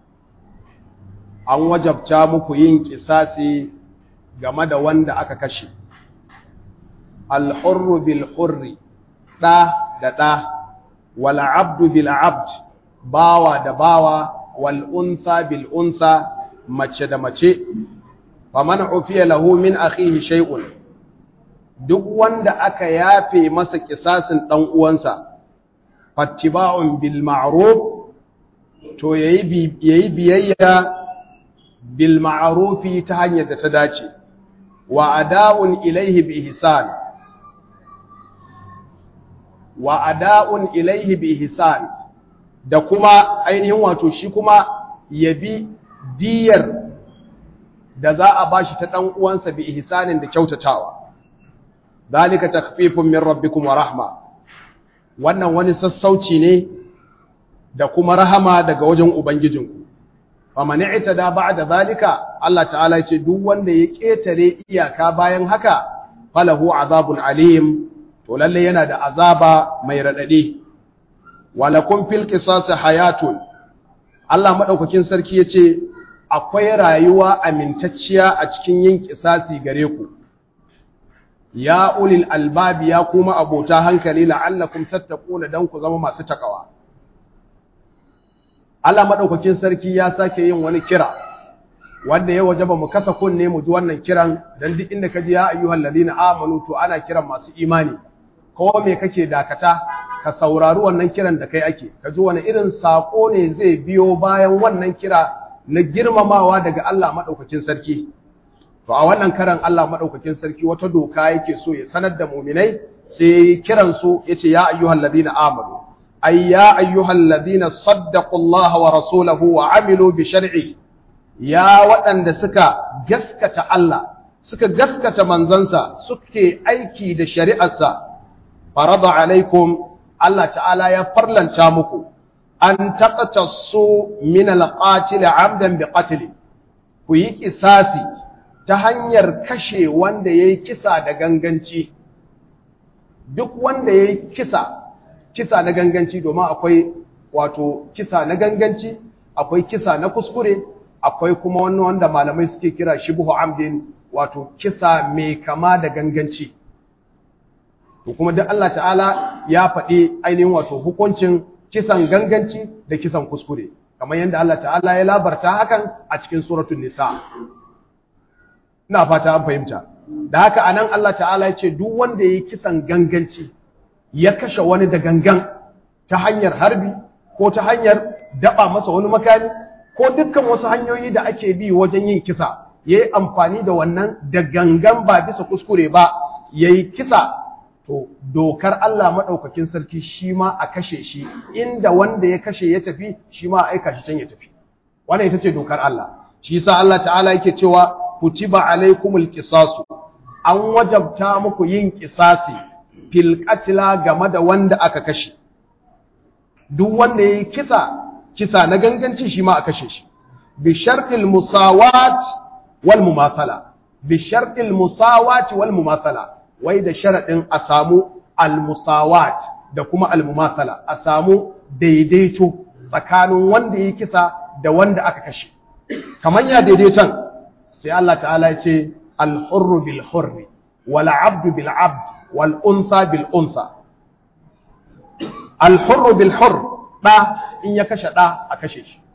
an wajabta muku yin kisasi game da wanda aka kashe al hurru bil hurri da da da wal abdu bil abd bawa da bawa wal untha bil untha mace da mace faman ufiya lahu min akhihi shay'un duk wanda aka yafe masa kisasin ɗan uwansa fattiba'un bil ma'ruf to yayi yayi biyayya bil ma'rufi ta hanyar da ta dace wa ada'un ilaihi bi ihsan wa ada'un ilaihi bi ihsan da kuma ainihin wato shi kuma yabi diyar da za a bashi ta ɗan uwansa bi ihsanin da kyautatawa dalika takfifun min rabbikum wa rahma wannan wani sassauci ne da kuma rahama daga wajen ubangijinku faman i'tada ba'da zalika Allah ta'ala ya ce duk wanda ya ketare iyaka bayan haka falahu azabun alim to lalle yana da azaba mai radade walakum fil qisas hayatun Allah madaukakin sarki yace akwai rayuwa amintacciya a cikin yin kisasi gare ku ya ulil albabi ya kuma abota hankali la'allakum tattaquna dan ku zama masu takawa Allah madaukakin sarki ya sake yin wani kira wanda ya wajaba mu kasa kunne mu ji wannan kiran dan duk inda kaji ya ayyuhal ladina amanu to ana kiran masu imani ko me kake dakata ka saurari wannan kiran da kai ake ka ji wani irin sako ne zai biyo bayan wannan kira na girmamawa daga Allah madaukakin sarki to a wannan karan Allah madaukakin sarki wata doka yake so ya sanar da mu'minai sai kiran su yace ya ayyuhal ladina amanu ay ya ayyuhal ladina saddaqullaha wa rasulahu wa amilu bi shar'i ya waɗanda suka gaskata Allah suka gaskata manzansa suke aiki da shari'arsa farada alaikum Allah ta'ala ya farlanta muku an taqtasu min al-qatil 'amdan bi qatl ku yi kisasi ta hanyar kashe wanda yayi kisa da ganganci duk wanda yayi kisa kisa na ganganci domin akwai wato kisa na ganganci akwai kisa na kuskure akwai kuma wani wanda malamai suke kira shibhu amdin wato kisa mai kama da ganganci to kuma duk Allah ta'ala ya faɗi ainihin wato hukuncin kisan ganganci da kisan kuskure kamar yadda Allah ta'ala ya labarta hakan a cikin suratul nisa ina fata an fahimta da haka anan Allah ta'ala ya ce duk wanda yayi kisan ganganci ya kashe wani da gangan ta hanyar harbi ko ta hanyar daba masa wani makami ko dukkan wasu hanyoyi da ake bi wajen yin kisa yayi amfani da wannan da gangan ba bisa kuskure ba yayi kisa to dokar Allah maɗaukakin sarki shi ma a kashe shi inda wanda ya kashe ya tafi shi ma a aika shi can ya tafi wannan ita ce dokar Allah shi yasa Allah ta'ala yake cewa kutiba alaikumul qisasu an wajabta muku yin qisasi fil qatla game da wanda aka kashe duk wanda yayi kisa kisa na ganganci shi ma a kashe shi bi shartil musawat wal mumathala bi shartil musawat wal mumathala wai da sharaɗin a samu almusawat da kuma almumasala a samu daidaito tsakanin wanda ya kisa da wanda aka kashe kamar ya daidaiton sai Allah ta'ala ya ce alhurru bil hurri wal abdu bil abd wal unsa bil unsa alhurru bil hurr da in ya kashe da a kashe shi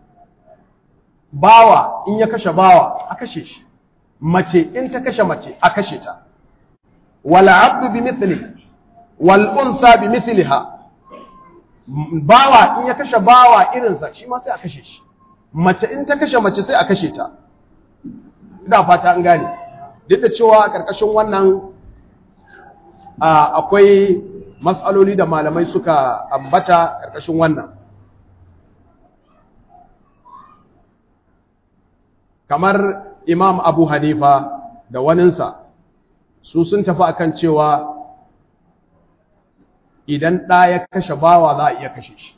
bawa in ya kashe bawa a kashe shi mace in ta kashe mace a kashe ta والعبد بمثله والأنثى بمثلها bawa in ya kashe bawa irinsa shi ma sai a kashe shi mace in ta kashe mace sai a kashe ta ina fata an gane duk da cewa a ƙarƙashin wannan akwai matsaloli da malamai suka ambata ƙarƙashin wannan kamar imam abu hanifa da waninsa su sun tafi akan cewa idan ɗa ya kashe bawa za a iya kashe shi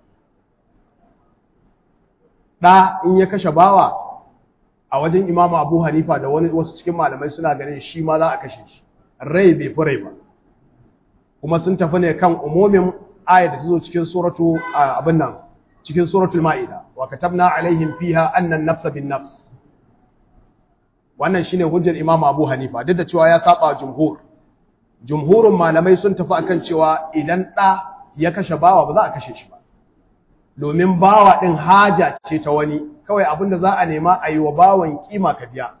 ɗa in ya kashe bawa a wajen imamu abu hanifa da wani wasu cikin malamai suna ganin shi ma za a kashe shi rai bai fi rai ba kuma sun tafi ne kan umumin aya da ta zo cikin suratu abin nan cikin suratul ma'ida wa katabna alaihim fiha annan nafsa bin nafs wannan shine hujjar Imam Abu Hanifa duk da cewa ya saba jumhur jumhurin malamai sun tafi akan cewa idan ɗa ya kashe bawa ba za a kashe shi ba domin bawa ɗin haja ce ta wani kawai abinda za a nema a yi wa bawan kima ka biya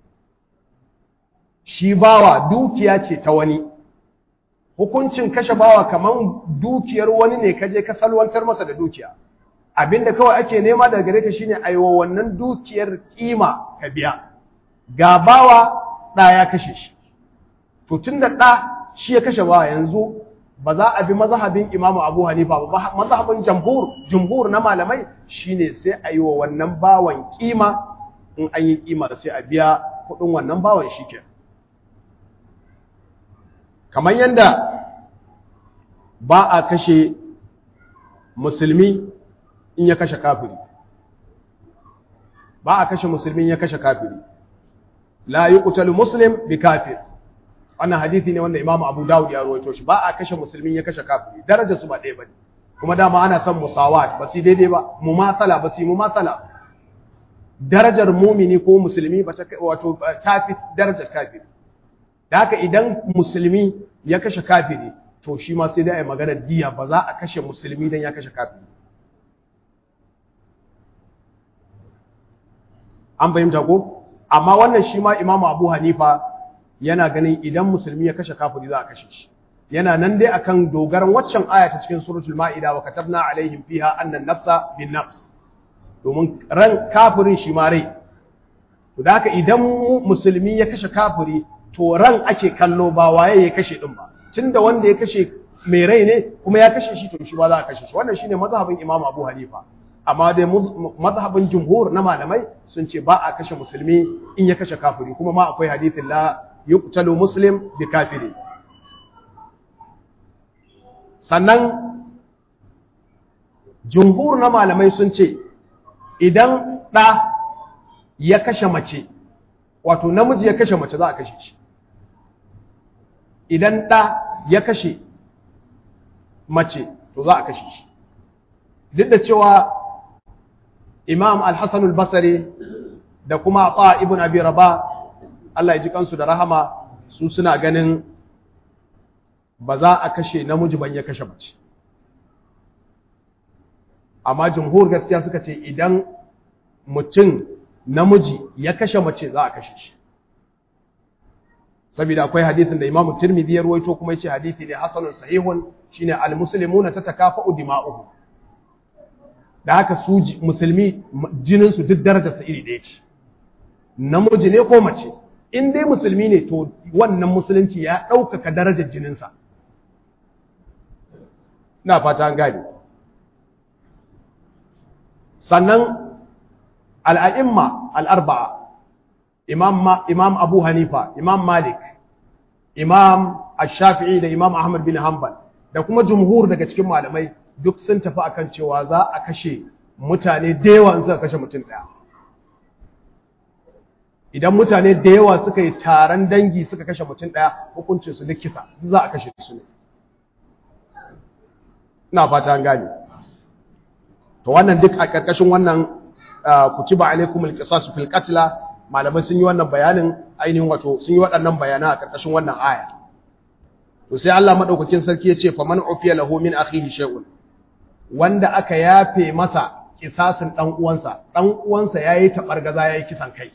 shi bawa dukiya ce ta wani hukuncin kashe bawa kaman dukiyar wani ne kaje ka salwantar masa da dukiya abinda kawai ake nema daga gare ka shine a yi wa wannan dukiyar kima ka biya ga bawa ɗa ya kashe shi to tun da ɗa shi ya kashe bawa yanzu ba za a bi mazhabin imamu abu hanifa ba mazhabin jamhur jumhur na malamai shine sai a yi wa wannan bawan kima in an yi kima sai a biya kuɗin wannan bawan shi ke kamar yadda ba a kashe musulmi in ya kashe kafiri ba a kashe musulmi in ya kashe kafiri la yuqtalu muslim bi kafir wannan hadisi ne wanda Imam Abu Dawud ya rawaito shi ba a kashe musulmi in ya kashe kafiri darajar su ba ɗaya bane kuma dama ana son musawat ba su daidai ba mumasala ba su mumasala darajar mumini ko musulmi ba ta wato tafi darajar kafiri da haka idan musulmi ya kashe kafiri to shi ma sai dai a yi maganar diya ba za a kashe musulmi don ya kashe kafiri an fahimta ko amma wannan shi ma imamu abu hanifa yana ganin idan musulmi ya kashe kafiri za a kashe shi yana nan dai akan dogaran waccan aya ta cikin suratul ma'ida wa katabna alaihim fiha annan nafsa bin nafs domin ran kafirin shi ma rai to da haka idan musulmi ya kashe kafiri to ran ake kallo ba waye ya kashe din ba tunda wanda ya kashe mai rai ne kuma ya kashe shi to shi ba za a kashe shi wannan shine mazhabin Imam Abu Hanifa amma dai mazhabin jumhur na malamai sun ce ba a kashe musulmi in ya kashe kafiri kuma ma akwai hadithin la yuqtalu muslim bi kafiri sannan jumhur na malamai sun ce idan ɗa ya kashe mace wato namiji ya kashe mace za a kashe shi idan ɗa ya kashe mace to za a kashe shi duk da cewa imam al-hassan al-basari da kuma ata ibn abi raba Allah ya ji kansu da rahama su suna ganin ba za a kashe namiji ban ya kashe mace amma jumhur gaskiya suka ce idan mutum namiji ya kashe mace za a kashe shi saboda akwai hadisin da Imam Tirmidhi ya ruwaito kuma yace hadisi ne hasanun sahihun shine al-muslimuna tatakafa'u dima'uhum da haka su musulmi jinin su duk darajar sa iri ɗaya ce namiji ne ko mace in dai musulmi ne to wannan musulunci ya ɗaukaka darajar jinin sa ina fata an gane sannan al'a'imma al'arba'a imam abu hanifa imam malik imam ash-shafi'i da imam ahmad bin hanbal da kuma jumhur daga cikin malamai duk sun tafi akan cewa za a kashe mutane da yawa in suka kashe mutum ɗaya idan mutane da yawa suka yi taron dangi suka kashe mutum ɗaya hukuncin su duk kisa za a kashe su ne ina fata an gane to wannan duk a ƙarƙashin wannan kutiba alaikum alqisas fil qatla malamai sun yi wannan bayanin ainihin wato sun yi waɗannan bayana a ƙarƙashin wannan aya to sai Allah madaukakin sarki ya ce faman ufiya lahu min akhihi shay'un wanda aka yafe masa kisasin dan uwansa dan uwansa yayi tabargaza yayi kisan kai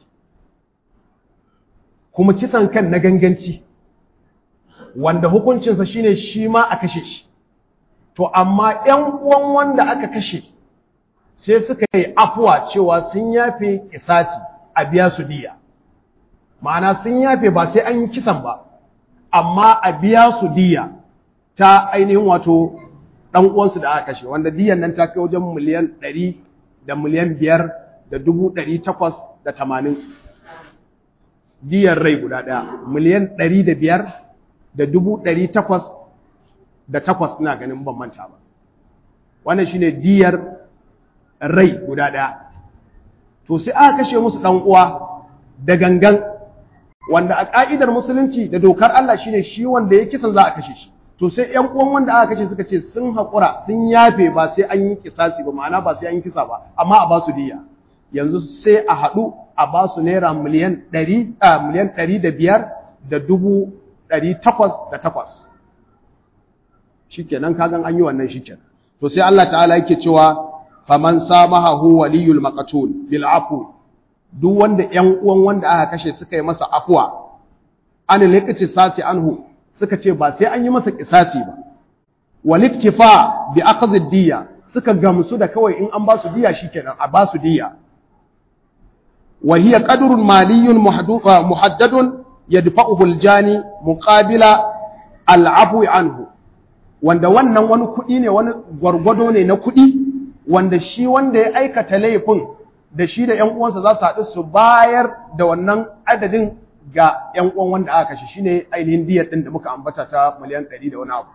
kuma kisan kan na ganganci wanda hukuncinsa shine shi ma a kashe shi to amma ƴan uwan wanda aka kashe sai suka yi afuwa cewa sun yafe kisasi a biya su diya ma'ana sun yafe ba sai an yi kisan ba amma a biya su diya ta ainihin wato ɗan uwansu da aka kashe wanda diyan nan ta kai wajen miliyan ɗari da miliyan biyar da dubu ɗari takwas da tamanin diyar rai guda ɗaya miliyan ɗari da biyar da dubu ɗari takwas da takwas ina ganin ban manta ba wannan shine diyar rai guda ɗaya to sai aka kashe musu ɗan uwa da gangan wanda a ƙa'idar musulunci da dokar Allah shine shi wanda ya kisan za a kashe shi to sai ƴan uwan wanda aka kashe suka ce sun haƙura sun yafe ba sai an yi kisasi ba ma'ana ba sai an yi kisa ba amma a ba su diya yanzu sai a haɗu a ba su naira miliyan ɗari a miliyan ɗari da biyar da dubu ɗari takwas da takwas shikenan kagan an yi wannan shikenan to sai Allah ta'ala yake cewa faman samahahu waliyul maqtul bil afu duk wanda ƴan uwan wanda aka kashe suka yi masa afwa an lokaci sasi anhu suka ce ba sai an yi masa kisasi ba waliktifa bi akhdhi diya suka gamsu da kawai in an ba su diya shikenan a ba su diya wa hiya qadrun maliyyun muhaddadun yadfa'uhu al-jani muqabila al-afwi anhu wanda wannan wani kuɗi ne wani gwargwado ne na kuɗi wanda shi wanda ya aikata laifin da shi da ‘yan uwansa za su haɗu su bayar da wannan adadin ga ƴan uwan wanda aka kashe shine ainihin diyar din da muka ambata ta miliyan 100 da wani abu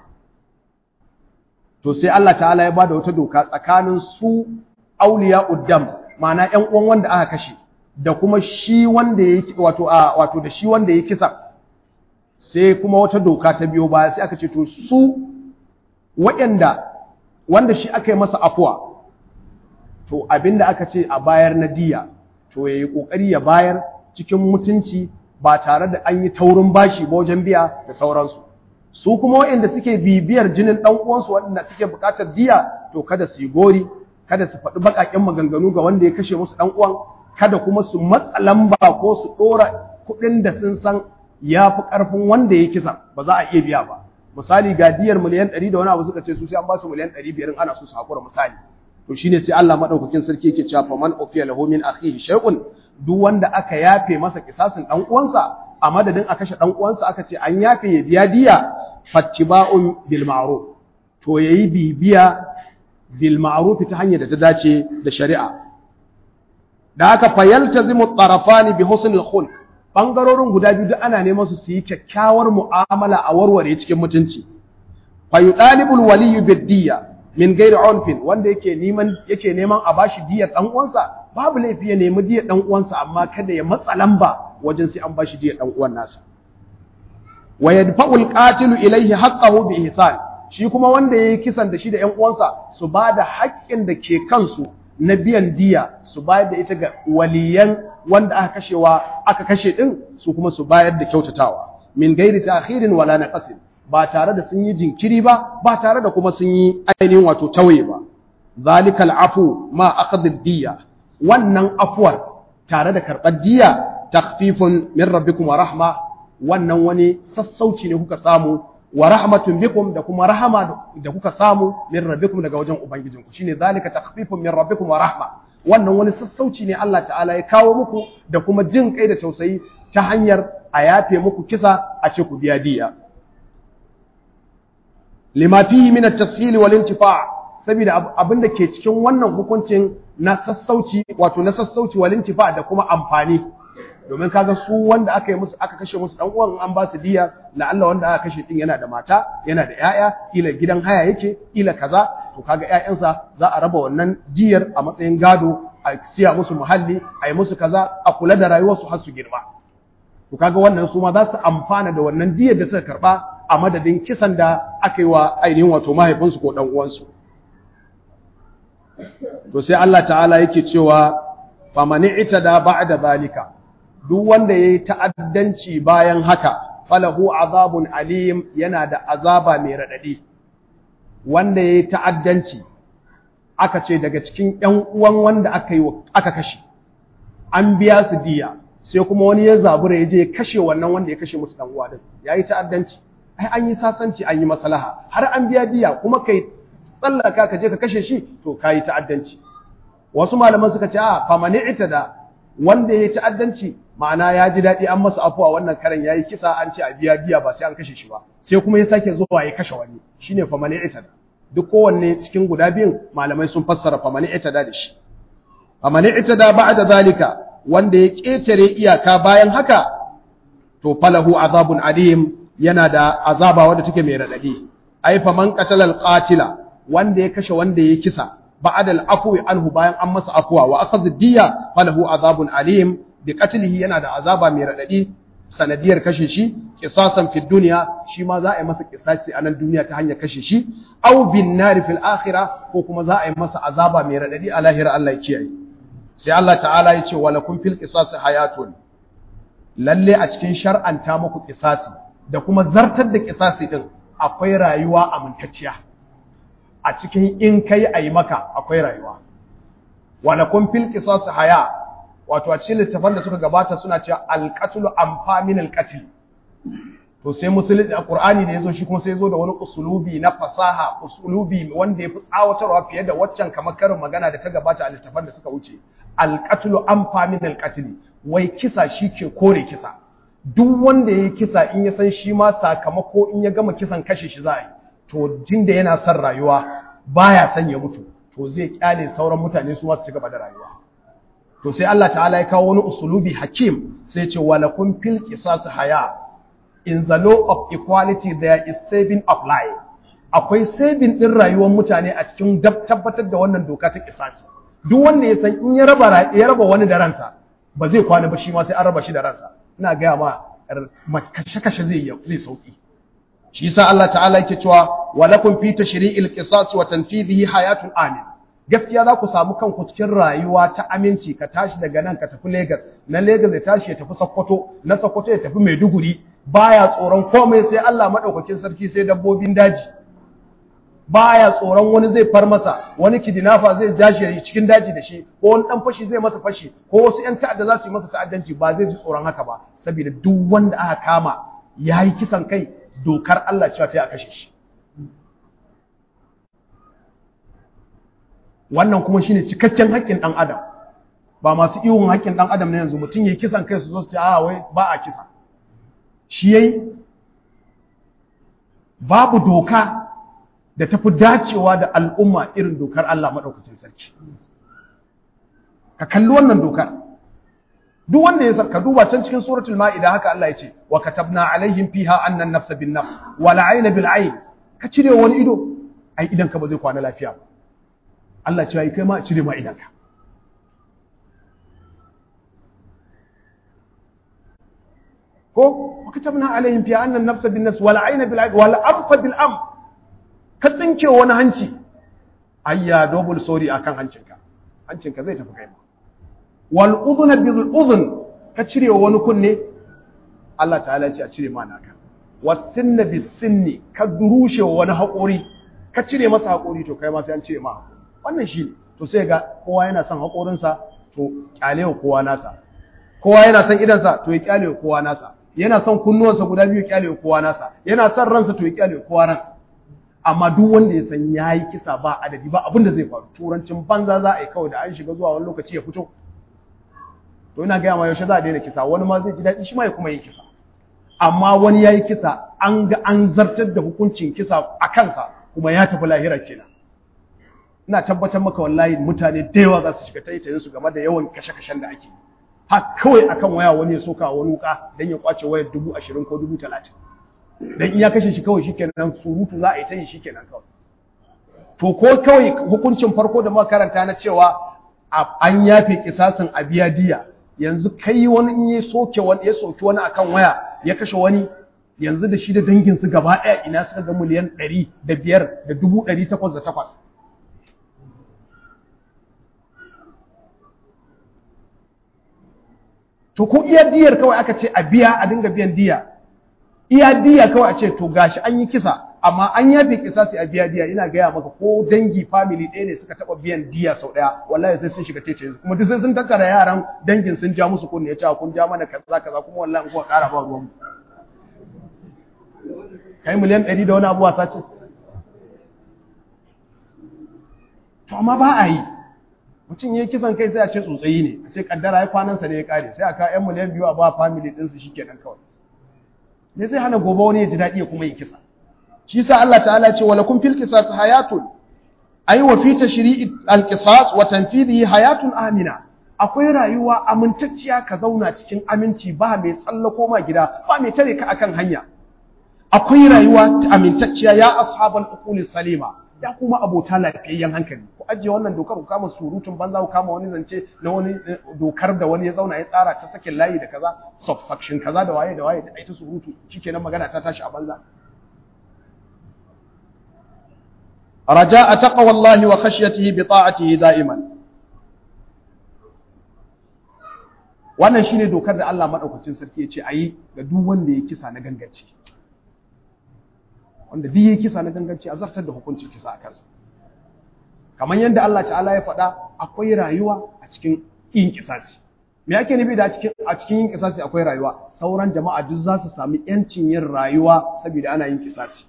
to sai Allah ta'ala ya bada wata doka tsakanin su auliya uddam ma'ana ƴan uwan wanda aka kashe da kuma shi wanda ya wato a wato da shi wanda ya kisa sai kuma wata doka ta biyo baya sai aka ce to su waɗanda wanda shi aka yi masa afuwa to abinda aka ce a bayar na diya to yayi kokari ya bayar cikin mutunci ba tare da an yi taurin bashi ba wajen biya da sauransu su kuma waɗanda suke bibiyar jinin ɗan uwansu waɗanda suke buƙatar diya to kada su yi gori kada su faɗi baƙaƙen maganganu ga wanda ya kashe musu ɗan uwan kada kuma su matsa lamba ko su ɗora kuɗin da sun san ya fi ƙarfin wanda ya kisa ba za a iya biya ba misali ga diyar miliyan ɗari da wani abu suka ce su sai an ba su miliyan ɗari biyar ana so su haƙura misali to shine sai Allah madaukakin sarki yake cewa fa man ufiya lahu min akhihi shay'un duk wanda aka yafe masa kisasin dan uwansa a madadin a kashe dan uwansa aka ce an yafe ya biya diya fattiba'un bil ma'ruf to yayi bibiya bil ma'ruf ta hanyar da ta dace da shari'a da haka fayaltazimu tarafani bi husnil khulq bangarorin guda biyu duk ana neman su su yi kyakkyawar mu'amala a warware cikin mutunci fayudalibul waliyyu bid diya min gairi onfin wanda yake neman yake neman a bashi diyar dan uwansa babu laifi ya nemi diyar dan uwansa amma kada ya matsa lamba wajen sai an bashi diyar dan uwan nasa wa yadfa'u al-qatilu ilayhi haqqahu bi ihsan shi kuma wanda yayi kisan da shi da ƴan uwansa su bada haƙƙin da ke kansu na biyan diya su bayar da ita ga waliyan wanda aka kashewa aka kashe din su kuma su bayar da kyautatawa min gairi ta'khirin wala naqasin ba tare da sun yi jinkiri ba ba tare da kuma sun yi ainihin wato tawaye ba zalikal afu ma akhdhid diya wannan afuwar tare da karɓar diya takhfifun min rabbikum wa rahma wannan wani sassauci ne kuka samu wa rahmatun bikum da kuma rahama da kuka samu min rabbikum daga wajen ubangijinku shine zalika takhfifun min rabbikum wa rahma wannan wani sassauci ne Allah ta'ala ya kawo muku da kuma jin kai da tausayi ta hanyar a yafe muku kisa a ce ku biya diya lima fihi min at-tashil wal intifa' saboda abinda ke cikin wannan hukuncin na sassauci wato na sassauci wal intifa' da kuma amfani domin kaga su wanda aka yi musu aka kashe musu dan uwan an ba su diya la Allah wanda aka kashe din yana da mata yana da yaya ila gidan haya yake ila kaza to kaga ƴaƴansa za a raba wannan diyar a matsayin gado a siya musu muhalli a yi musu kaza a kula da rayuwarsu har su girma to kaga wannan su ma za su amfana da wannan diyar da suka karba a madadin kisan da aka yi wa ainihin wato mahaifinsu ko dan uwansu to sai Allah ta'ala yake cewa famani itada ba'da zalika duk wanda yayi ta'addanci bayan haka falahu azabun alim yana da azaba mai radadi wanda yayi ta'addanci aka ce daga cikin ƴan uwan wanda aka yi aka kashe an biya su diya sai kuma wani ya zabura ya je ya kashe wannan wanda ya kashe musu dan uwa din yayi ta'addanci ai an yi sasanci an yi maslaha har an biya diya kuma kai tsallaka ka je ka kashe shi to kayi ta'addanci wasu malaman suka ce a famani da wanda ya yi ta'addanci ma'ana ya ji daɗi an masa afuwa wannan karen ya yi kisa an ce a biya diya ba sai an kashe shi ba sai kuma ya sake zuwa ya kashe wani shine famani da duk kowanne cikin guda biyun malamai sun fassara famani da da shi famani da ba'da zalika wanda ya ƙetare iyaka bayan haka to falahu azabun alim yana da azaba wadda take mai raɗaɗi ai faman qatala al-qatila wanda ya kashe wanda ya kisa ba'da al-afwi anhu bayan an masa afwa wa akhadha diya falahu azabun alim bi qatlihi yana da azaba mai radadi sanadiyar kashe shi qisasan fi dunya shi ma za a yi masa qisasi a nan duniya ta hanyar kashe shi aw bin nar fil akhirah ko kuma za a yi masa azaba mai radadi a lahira Allah ya kiyaye sai Allah ta'ala ya ce wa lakum fil qisasi hayatun lalle a cikin shar'anta muku qisasi da kuma zartar da qisasi din akwai rayuwa amintacciya a cikin in kai a yi maka akwai rayuwa wala kun fil qisas haya wato a cikin littafan da suka gabata suna cewa alqatlu amfa min alqatl to sai musulmi a qur'ani da yazo shi kuma sai yazo da wani usulubi na fasaha usulubi wanda yafi tsawatarwa fiye da waccan kamar karin magana da ta gabata a littafan da suka wuce alqatlu amfa min alqatl wai kisa shi ke kore kisa duk wanda yayi kisa in ya san shi ma sakamako in ya gama kisan kashe shi za a yi to jin da yana son rayuwa baya son ya mutu to zai kyale sauran mutane su masu ci gaba da rayuwa to sai Allah ta'ala ya kawo wani usulubi hakim sai ce walakum fil qisas haya in the law of equality there is saving of life akwai saving din rayuwar mutane a cikin tabbatar da wannan doka ta qisas duk wanda ya san in ya raba ya raba wani da ransa ba zai kwana ba shi ma sai an raba shi da ransa ina ga ma kashe kashe zai zai sauki shi yasa Allah ta'ala yake cewa walakum fi tashri'il qisas wa tanfidhihi hayatun amin gaskiya za ku samu kanku cikin rayuwa ta aminci ka tashi daga nan ka tafi Lagos na Lagos ya tashi ya tafi Sokoto na Sokoto ya tafi Maiduguri baya tsoron komai sai Allah madaukakin sarki sai dabbobin daji baya tsoron wani zai far masa wani kidinafa zai jashi ya cikin daji da shi ko wani dan fashi zai masa fashi ko wasu yan ta'adda za su yi masa ta'addanci ba zai ji tsoron haka ba saboda duk wanda aka kama yayi kisan kai dokar Allah cewa ta yi a kashe shi wannan kuma shine cikakken haƙƙin ɗan adam ba masu ihun haƙƙin ɗan adam na yanzu mutum yayi kisan kai su zo su ce a wai ba a kisa shi yayi babu doka da tafi dacewa da al'umma irin dokar Allah maɗaukacin sarki ka kalli wannan dokar duk wanda ya ka duba can cikin suratul ma'ida haka Allah ya ce wa katabna alaihim fiha anna an-nafsa bin nafs wal 'ayna bil 'ayn ka cire wani ido ai idan ka ba zai kwana lafiya ba Allah cewa yi kai ma cire ma idanka ko wakatabna alaihim fi anna an-nafsa bin-nafs wal 'ayna bil-'ayn wal anfa bil-am ka tsinke wani hanci ayya double sorry akan hancinka hancinka zai tafi kai ma wal udhuna bil-udhun ka cire wani kunne Allah ta'ala ya ce a cire ma naka was sinna bis-sinni ka durushe wani haƙori ka cire masa haƙori to kai ma sai an cire ma haƙori wannan shi ne to sai ga kowa yana son haƙorinsa to ƙyale wa kowa nasa kowa yana son idansa to ya ƙyale wa kowa nasa yana son kunnuwansa guda biyu ƙyale wa kowa nasa yana son ransa to ya ƙyale wa kowa ransa amma duk wanda ya san ya yi kisa ba adadi ba abin da zai faru turancin banza za a yi kawai da an shiga zuwa wani lokaci ya fito to ina gaya ma yaushe za a daina kisa wani ma zai ji daɗi shi ma ya kuma yi kisa amma wani ya yi kisa an ga an zartar da hukuncin kisa a kansa kuma ya tafi lahira kenan ina tabbatar maka wallahi mutane da yawa za su shiga taitayin su game da yawan kashe-kashen da ake ha kawai akan waya wani ya soka wani wuka dan ya kwace wayar dubu ashirin ko dubu talatin dan iya kashe shi kawai shikenan surutu za a yi ta yi shikenan kawai to ko kawai hukuncin farko da muka karanta na cewa an yafe kisasin a biya diya yanzu kai wani in ya soke wani ya soki wani akan waya ya kashe wani yanzu da shi da danginsu gaba ɗaya ina suka ga miliyan ɗari da biyar da dubu ɗari takwas da takwas to ko iya diyar kawai aka ce a biya a dinga biyan diya iya diya kawai a ce to gashi an yi kisa amma an yafe kisa sai a biya diya ina gaya maka ko dangi family ɗaya ne suka taɓa biyan diya sau ɗaya wallahi sai sun shiga tece kuma duk sai sun tattara yaran dangin sun ja musu kunne ya ce kun ja mana kaza kaza kuma wallahi in kuka ƙara ba ruwan kai miliyan ɗari da wani abu wasa ce to amma ba a yi mutum ya kisan kai sai a ce tsotsayi ne a ce kaddara ya kwanansa ne ya kare sai a kawo yan miliyan biyu a ba family ɗinsu shi kenan kawai ne zai hana gobe wani ya ji daɗi ya kuma yi kisa shi sa Allah ta'ala ce wa lakum fil qisas hayatun ay wa fi tashri'i al qisas wa tanfidhihi hayatun amina akwai rayuwa amintacciya ka zauna cikin aminci ba mai tsallako ma gida ba mai tare ka akan hanya akwai rayuwa amintacciya ya ashabal uquli salima ya kuma abota lafiyayyen hankali ku ajiye wannan dokar ku kama surutun banza ku kama wani zance na wani dokar da wani ya zauna ya tsara ta sakin layi da kaza subsection kaza da waye da waye da ita surutu shikenan magana ta tashi a banza raja'a taqwallahi wa khashyatihi bi ta'atihi da'iman wannan shine dokar da Allah madaukakin sarki ya ce ayi ga duk wanda ya kisa na gangaci wanda duk ya kisa na ganganci a zartar da hukuncin kisa a kansa kamar yadda Allah ta'ala ya faɗa akwai rayuwa a cikin yin kisasi me yake nufi da a cikin yin kisasi akwai rayuwa sauran jama'a duk za su sami yancin yin rayuwa saboda ana yin kisasi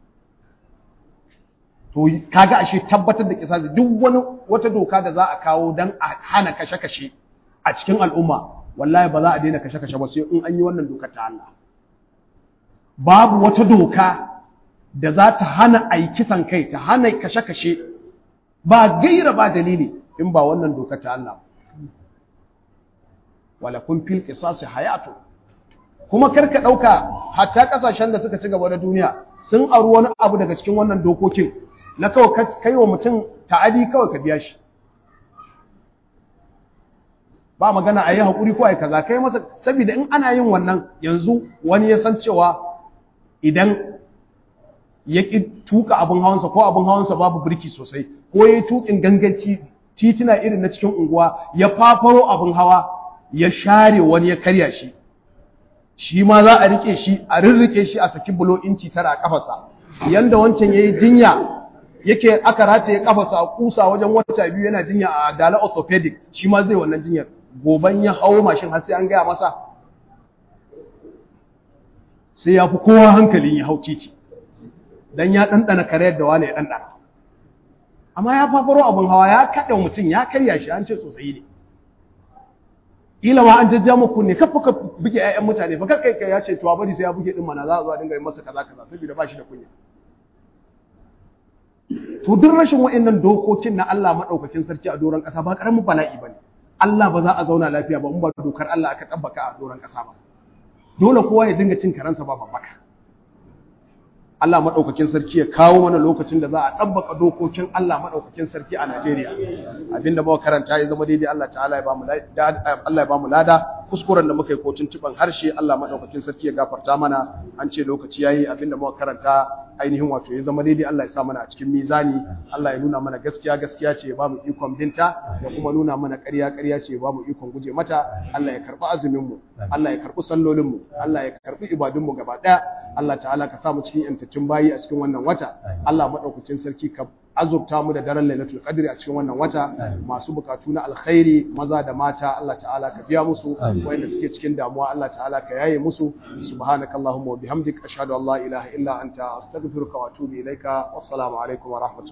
to kaga ashe tabbatar da kisasi duk wani wata doka da za a kawo dan a hana kashe-kashe a cikin al'umma wallahi ba za a daina kashe-kashe ba sai in an yi wannan dokar ta Allah babu wata doka da za ta hana a yi kisan kai ta hana kashe-kashe ba gaira ba dalili in ba wannan dokar ta Allah walakum fil qisasi hayatu kuma karka dauka hatta kasashen da suka ci gaba da duniya sun aru wani abu daga cikin wannan dokokin na kawai kai wa mutum ta'adi kawai ka biya shi ba magana a yi haƙuri ko a yi kaza kai masa saboda in ana yin wannan yanzu wani ya san cewa idan ya ƙi tuka abin hawansa ko abin hawansa babu birki sosai ko ya yi tuƙin ganganci titina irin na cikin unguwa ya fafaro abin hawa ya share wani ya karya shi shi ma za a rike shi a rirrike shi a saki bulo inci tara a kafarsa yanda wancan ya yi jinya yake aka rataye kafarsa a kusa wajen wata biyu yana jinya a dala orthopedic shi ma zai wannan jinyar goban ya hawo mashin har sai an gaya masa sai ya fi kowa hankalin ya hau titi dan ya ɗanɗana karyar da wani ya ɗanɗana amma ya fafaro abin hawa ya kaɗa mutum ya karya shi an ce sosai ne ila ma an jajja muku ne kafa ka buge ƴaƴan mutane fa kai kai ya ce to bari sai ya buge din mana za a zo a dinga yi masa kaza kaza saboda ba shi da kunya to duk rashin wa'annan dokokin na Allah madaukakin sarki a doron ƙasa ba karamin bala'i bane Allah ba za a zauna lafiya ba in ba dokar Allah aka tabbaka a doron ƙasa ba dole kowa ya dinga cin karansa ba babbaka Allah maɗaukakin sarki ya kawo mana lokacin da za a ɗabbaka dokokin Allah maɗaukakin sarki a Najeriya abinda muka karanta ya zama daidai Allah ta'ala ya bamu Allah ya bamu lada kuskuren da muka yi kotun tuban harshe Allah maɗaukakin sarki ya gafarta mana an ce lokaci yayi abinda muka karanta ainihin wato ya zama daidai Allah ya sa mana a cikin mizani Allah ya nuna mana gaskiya gaskiya ce ya bamu ikon binta ya kuma nuna mana ƙarya ƙarya ce ya bamu ikon guje mata Allah ya karɓi azumin mu Allah ya karɓi sallolin mu Allah ya karɓi ibadun mu gaba ɗaya Allah ta'ala ka sa mu cikin yantaccen bayi a cikin wannan wata Allah madaukakin sarki ka azurta mu da daren lailatul qadri a cikin wannan wata masu bukatu na alkhairi maza da mata Allah ta'ala ka biya musu wanda suke cikin damuwa Allah ta'ala ka yaye musu subhanakallahumma wa bihamdik ashhadu an la ilaha illa anta astaghfiruka wa atubu ilaika wassalamu alaikum wa rahmatullahi